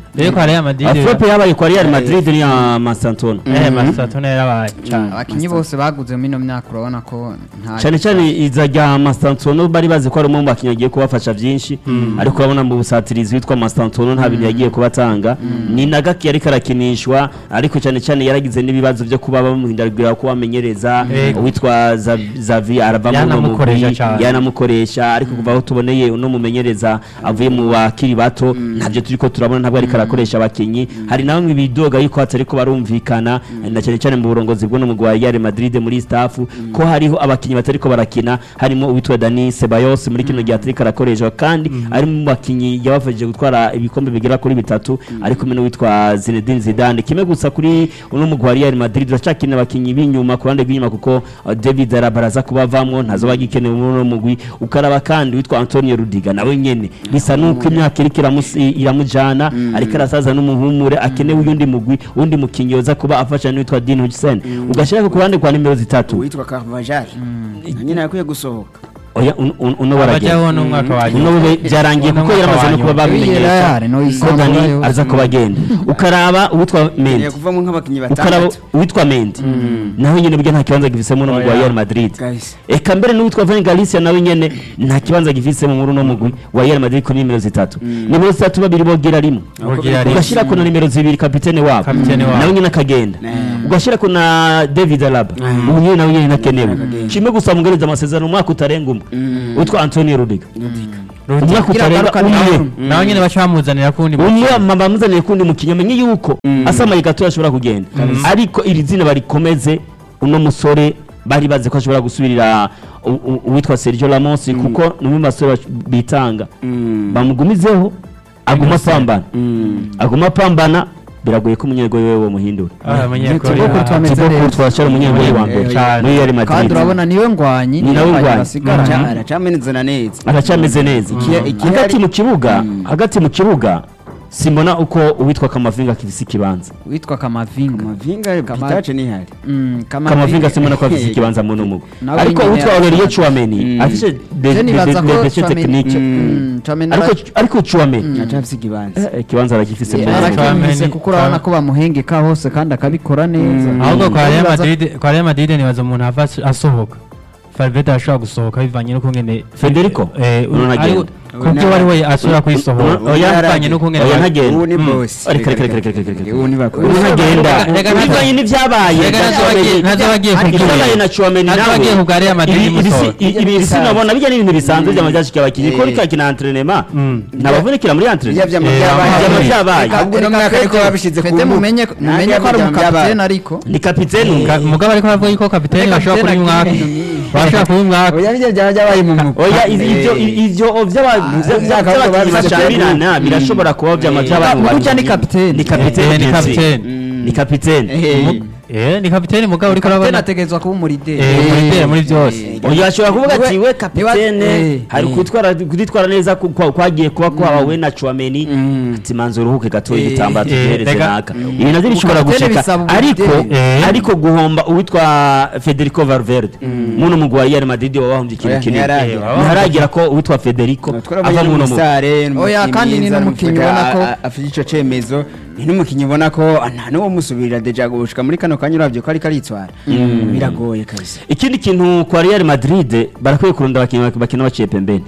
rero kwa Real Madrid afrope yabaye kwa real madrid n'iya masantona eh Masatone yarabaye cyane abakinnyi bose baguze muri ino myaka urabona ko nta cyane cyane iza rya mastantono bari bazi ko ari umwe mu bakinnyi agiye kubafasha byinshi ariko urabona mu busatirizi witwa mastantono nta bintu yagiye kubatanga ni na gake yariko arakinishwa ariko cyane cyane yaragize n'ibibazo byo kuba bamuhindagurira ko bamenyereza Yego. uwitwa Zav- zavi arava mu Yanamukoresha mugwi cyane. yanamukoresha ariko kuva aho tuboneye uno mumenyereza avuye mu bakiri bato ntabyo turiko turabona ntabwo ariko arakoresha abakinnyi hari na bamwe bidoga yuko hatariko barumvikana na cyane cyane mu burongozi bw'uno mugwi wa Real Madrid muri staff ko hariho abakinnyi batariko barakina harimo uwitwa Dani Ceballos muri kino gihe atariko arakoreshwa kandi ari mu bakinnyi yabafashije gutwara ibikombe bigera kuri bitatu ari kumwe n'uwitwa Zinedine Zidane kimwe gusa kuri uno mugwi wa Real Madrid uracakeneye abakinnyi b'inyuma ku ruhande rw'inyuma kuko uh, David Alaba araza kubavamwo ntazoba agikenewe muri uno mugwi ukaraba kandi witwa Antonio Rudiga nawe nyene bisa nuko imyaka iriko iramus- i- iramujana ariko arasaza n'umuhumure akenewe uyundi mugwi undi mukinyi yoza kuba afasha n'uwitwa Dean Hutchinson ugashira ku ruhande kwa nimero zitatu uwitwa Carvajal nyine yakwiye gusohoka oya un- un- uno baragenda abajyaho n'umwaka wa uno nyuma we byarangiye kuko yaramaze no kuba babimenyesha Real, no ko isambura Dani yose. aza kuba agenda ukaraba uwitwa Mendy ngiye kuvamo nk'abakinnyi ukaraba batandatu uwitwa Mendy nawe nyene burya nta kibanza gifisemo no mugwi wa Oya. Real Madrid Guys. eka mbere n'uwitwa Van Galicia nawe nyene nta kibanza gifisemo muri uno mugwi wa Real Madrid kuri nimero zitatu nimero zitatu babiri bogera rimwe Bogera rimwe. ugashira kuna nimero zibiri kapitene wabo Kapitene wabo. nawe nyene akagenda Mm. ugashira kuna David Alaba ubu nyene nawe nyene nakenewe kimwe gusa mugereza amasezerano umwaka utarenga umwe witwa Antonio Rudiga umwaka Kugira utarenga agaruka umwe nawe. nawe nyine baca bamuzanira kundi umwe mama muzaniye kundi mukinnyi amenye yuko asamaye gato ashobora kugenda ariko iri zina barikomeze uno musore bari bazi ko ashobora gusubirira u- u- uwitwa Sergio Ramos kuko ni umwe mu basore bash- bitanga bamugumizeho aguma apambana aguma apambana biragoye ko umunyegori we bamuhindura abanyekore Thibaut Courtois ameze Thibaut neza. Courtois ashara umunyegori wa mbere Cyane. muri Real kandi Madrid urabona niwe ngwanyi Ni nawe niwe ngwanyi. basigaranye aracameneza neza aracyameze neza Iki- iki- hagati mu kibuga hagati mu kibuga simbona uko uwitwa Kamavinga akifise ikibanza witwa kamavinga mavinga Kama- pitace nihari Mm, kamavinga simona ko afise ikibanza mu numugo Nawe ariko nyene uwitwa ya- Aurelien Chouameni Mm. afise de- Je de- nibaza de- ko de- de- Chouameni- technique Mm, Chouameni ariko ara- ariko Chouameni acafise ikibanza eh, ikibanza aragifise Eh, mu Ara- numugo. Chouameni- aracyumvise kuko urabona ko bamuhengeka hose kandi akabikora neza ahubwo kwa Real Nibaza- Madrid kwa Real Madrid nibaza umuntu ava as- asohoka Valverde ashobora gusohoka bivanye n'ukungene Federico? eh Umuntu ari- agenda. kubyo wari we asubira kuyisohora Umuntu- oya, bivanye n'ukungene oya, ba- ntagenda. ubu ni Mm. bosi Reka, reka, reka, reka, reka, reka. ubu ni bakora umuntu agenda Reka, reka, bivanye n'ivyabaye Reka, ntazabagiye- ntazabagiye kubwira. ibyabaye na Chouameni nawe Ntazabagiye ku bwa Real Madrid ibi- ibi si- imusohora. ibi- ibi sinabona bijya n'ibintu bisanzwe byama byashikiye abakinnyi ko Eh. rika kina entraînement Mm. nabavunikira muri Ibyo entraînement vyama Eh, byabaye. vyama vyabaye. Reka, ahubwo uno mwaka ariko babishize ku Fede mbuga. mumenye Nanjye mumenye ko ari byama byabaye. umukapitene ariko ni kapiteni Ka- mugabo ariko aravuga yuko kapiteni Kapiteni bashobora kuba umwaka akeneye. bashobora kuba umwaka oya bijya byaba byabaye mu mwuga oya izi- ivyo ivyo vy'aba- vya- imyaka vy'abakinnyi ahubwo babishize bashambirana ku- birashobora kuba vyama Eh, vyabaye mu burya ni bakinnyi. kapiteni. ni kapiteni Eh, ni Messi. kapiteni. ni kapiteni Eh, eh ni kapiteni mugabo uriko kapitene urabona ategerezwa kuba umurideri eh muri bere muri byose oya ashobora kuvuga ati Niwe- we kapitene niwe- hari eh. kutwara kuditwara neza ku- kwa- kwagiye kuba kwabawe na Chouameni ati manzo uruhuke gato Eh, igitambaro eh, tugereze rega- naka ibi navyo bishobora Kapitene guceka bisaba ariko uburideri. Eh. ariko guhomba uwitwa Federico Valverde muno mugwi wa Real Madrid wabahombye ikintu Oya, kinini ntiyaragera. Eh, ntiharagera ko uwitwa Federico ava muno mugwi Oya, kandi ni n'umukinnyi ubona ko- afite ico cemezo ni n'umukinnyi ubona ko nta n'uwo musubirira deja gushika muri kano kanya uravye ko ariko aritwara biragoye kabisa ikindi kintu kwa Real Madrid barakwiye kurunda abakinnyi bakina baciye pembeni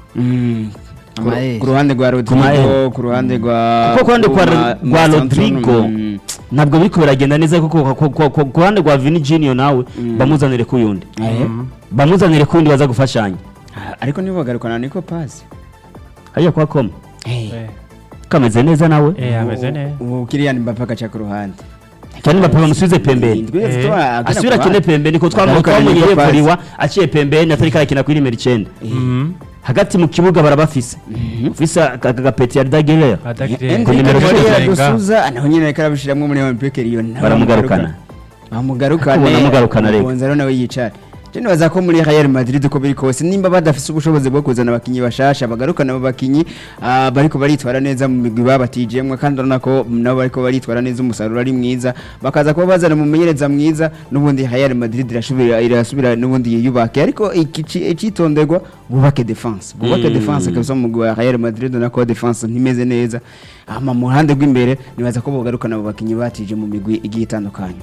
Ku- Amael. ku ruhande rwa Rodrigo Amael. ku ruhande rwa kuko ku ruhande kwa- Ma- rwa Ma- Rodrigo Mm. ntabwo biriko biragenda neza kuko ku- ku- ku- ku ruhande rwa Vini Junior nawe bamuzanire ku yundi Eh, bamuzanire ku yundi baza gufashanya ah, ariko nibo bagarukana niko pasi hariya kwa koma Eh, kameze neza nawe eh ameze neza ubu Kylian Mbappe agaca ku ruhande cyane Mbappe bamusubize pembeni Indwi Eh, zitwa- agana asubira ku akine ruhande. pembeni ko Bagarukana twamuye niko pasi. yevuriwa aciye pembeni atariko arakina kuri nimero icenda Mhm. hagati mu kibuga barabafise ufise aka gapeti ya Daguerre Adakire- Ku Enrique nimero Moreira cumi. Dusuza naho nyine ariko arabishiramwo muri Olympique Lyon nawe Baramugarukana. bamugarukana Ubona amugarukana rega. Gonzalo nawe yicara je nibaza ko muri Real Madrid uko biri kose nimba badafise ubushobozi bwo kuzana abakinyi bashasha bagarukana abo bakinyi ah, bariko baritwara neza mu migwi babatijemwe kandi urabona ko nabo bariko baritwara neza umusaruro ari mwiza bakaza kuba bazana umumenyereza mwiza n'ubundi Real Madrid irasubira irasubira n'ubundi yiyubake ariko ikici- icitonderwa bubake defense bubake Mm. defense kabisa mu mugwi wa Real Madrid nako defense ntimeze neza ama mu ruhande rw'imbere nibaza ko bogarukana abo bakinyi batije mu migwi igiye itandukanye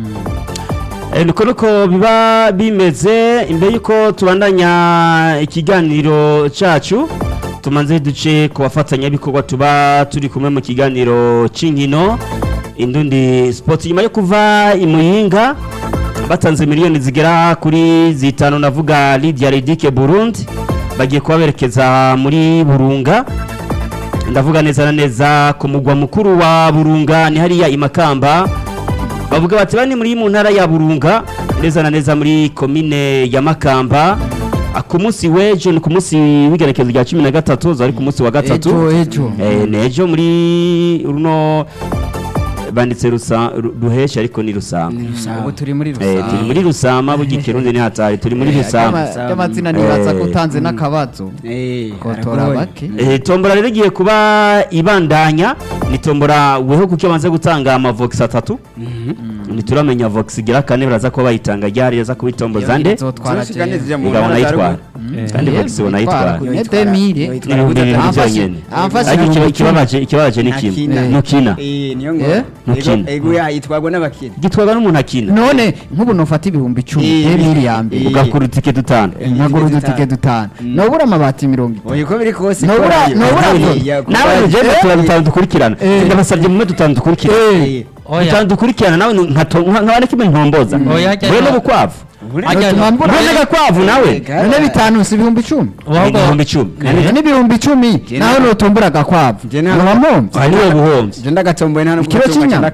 Eh, niko nuko biba bimeze imbere yuko tubandanya ikiganiro cacu tumanze duce ku bafatanyabikorwa tuba turi kumwe mu kiganiro c'inkino indundi sport nyuma yo kuva i muyinga batanze miliyoni zigera kuri zitanu navuga Lydia Redike Burundi bagiye kuba berekeza muri Burunga ndavuga neza na neza ku mugwa mukuru wa Burunga ni hariya i Makamba bavuga bati bani muri mu ntara ya Burunga neza na neza muri komine ya Makamba Ah, ku munsi w'ejo ni ku munsi w'igerekezo rya cumi na gatatu zari ku munsi wa gatatu ejo ejo Eh, ni ejo muri runo banditse rusa ru- ruhesha ariko ni rusama ubu turi muri Eh, turi rusange muri rusama burya ikirundi ni hatari turi muri rusama ry'amazina nibaza ko Eh. utanze n'akabazo eh kotora aragoye. bake Eh, tombora rero igiye kuba ibandanya ni tombora weho kuko bamaze gutanga amavox atatu ntituramenya vox igira kane baraza kuba bayitanga ryari yaza kubitomboza nde izotwara Zirashika neza mu igabona ntara za ayitwara ruguru. kandi vox ubona ayitwara Ni demire Yoyitwara n'ibihumbi bibiri Amfashe- byonyene amfashe ariko ibihumbi ikiba- ikibabaje ikibabaje ni kimwe Ntakina. ntukina Eh, niyo Eh? ngo Ntukina. ego yitwagwa n'abakina gitwarwa n'umuntu akina none nk'ubu nufata ibihumbi icumi Eh, demire ya mbere eh, ugakura utike dutanu nkagura udutike dutanu nobura amabati mirongo itanu oya uko biri kose Ntubura- ko- ntubura Eh, ko- ya- kuko- nawe ugenda Eh. tuba dutanu dukurikirana Eh. ndabasabye mume dutanu dukurikirana Eh, Oya. dutanu dukurikirana nawe nka- nka- nkabona kimwe ntomboza Oya, ajya- we n'ubukwavu buri- Ajya- Notuma mbura- we n'agakwavu nawe Ega. none bitanu si ibihumbi icumi ahubwo ibihumbi icumi none ibihumbi icumi Jye nawe na- nutumbura agakwavu Jye na- ntiwamwumva aha niwe buhombye je ndagatomboye nta nubwo Ikiro gutumba cy'inyama. cyane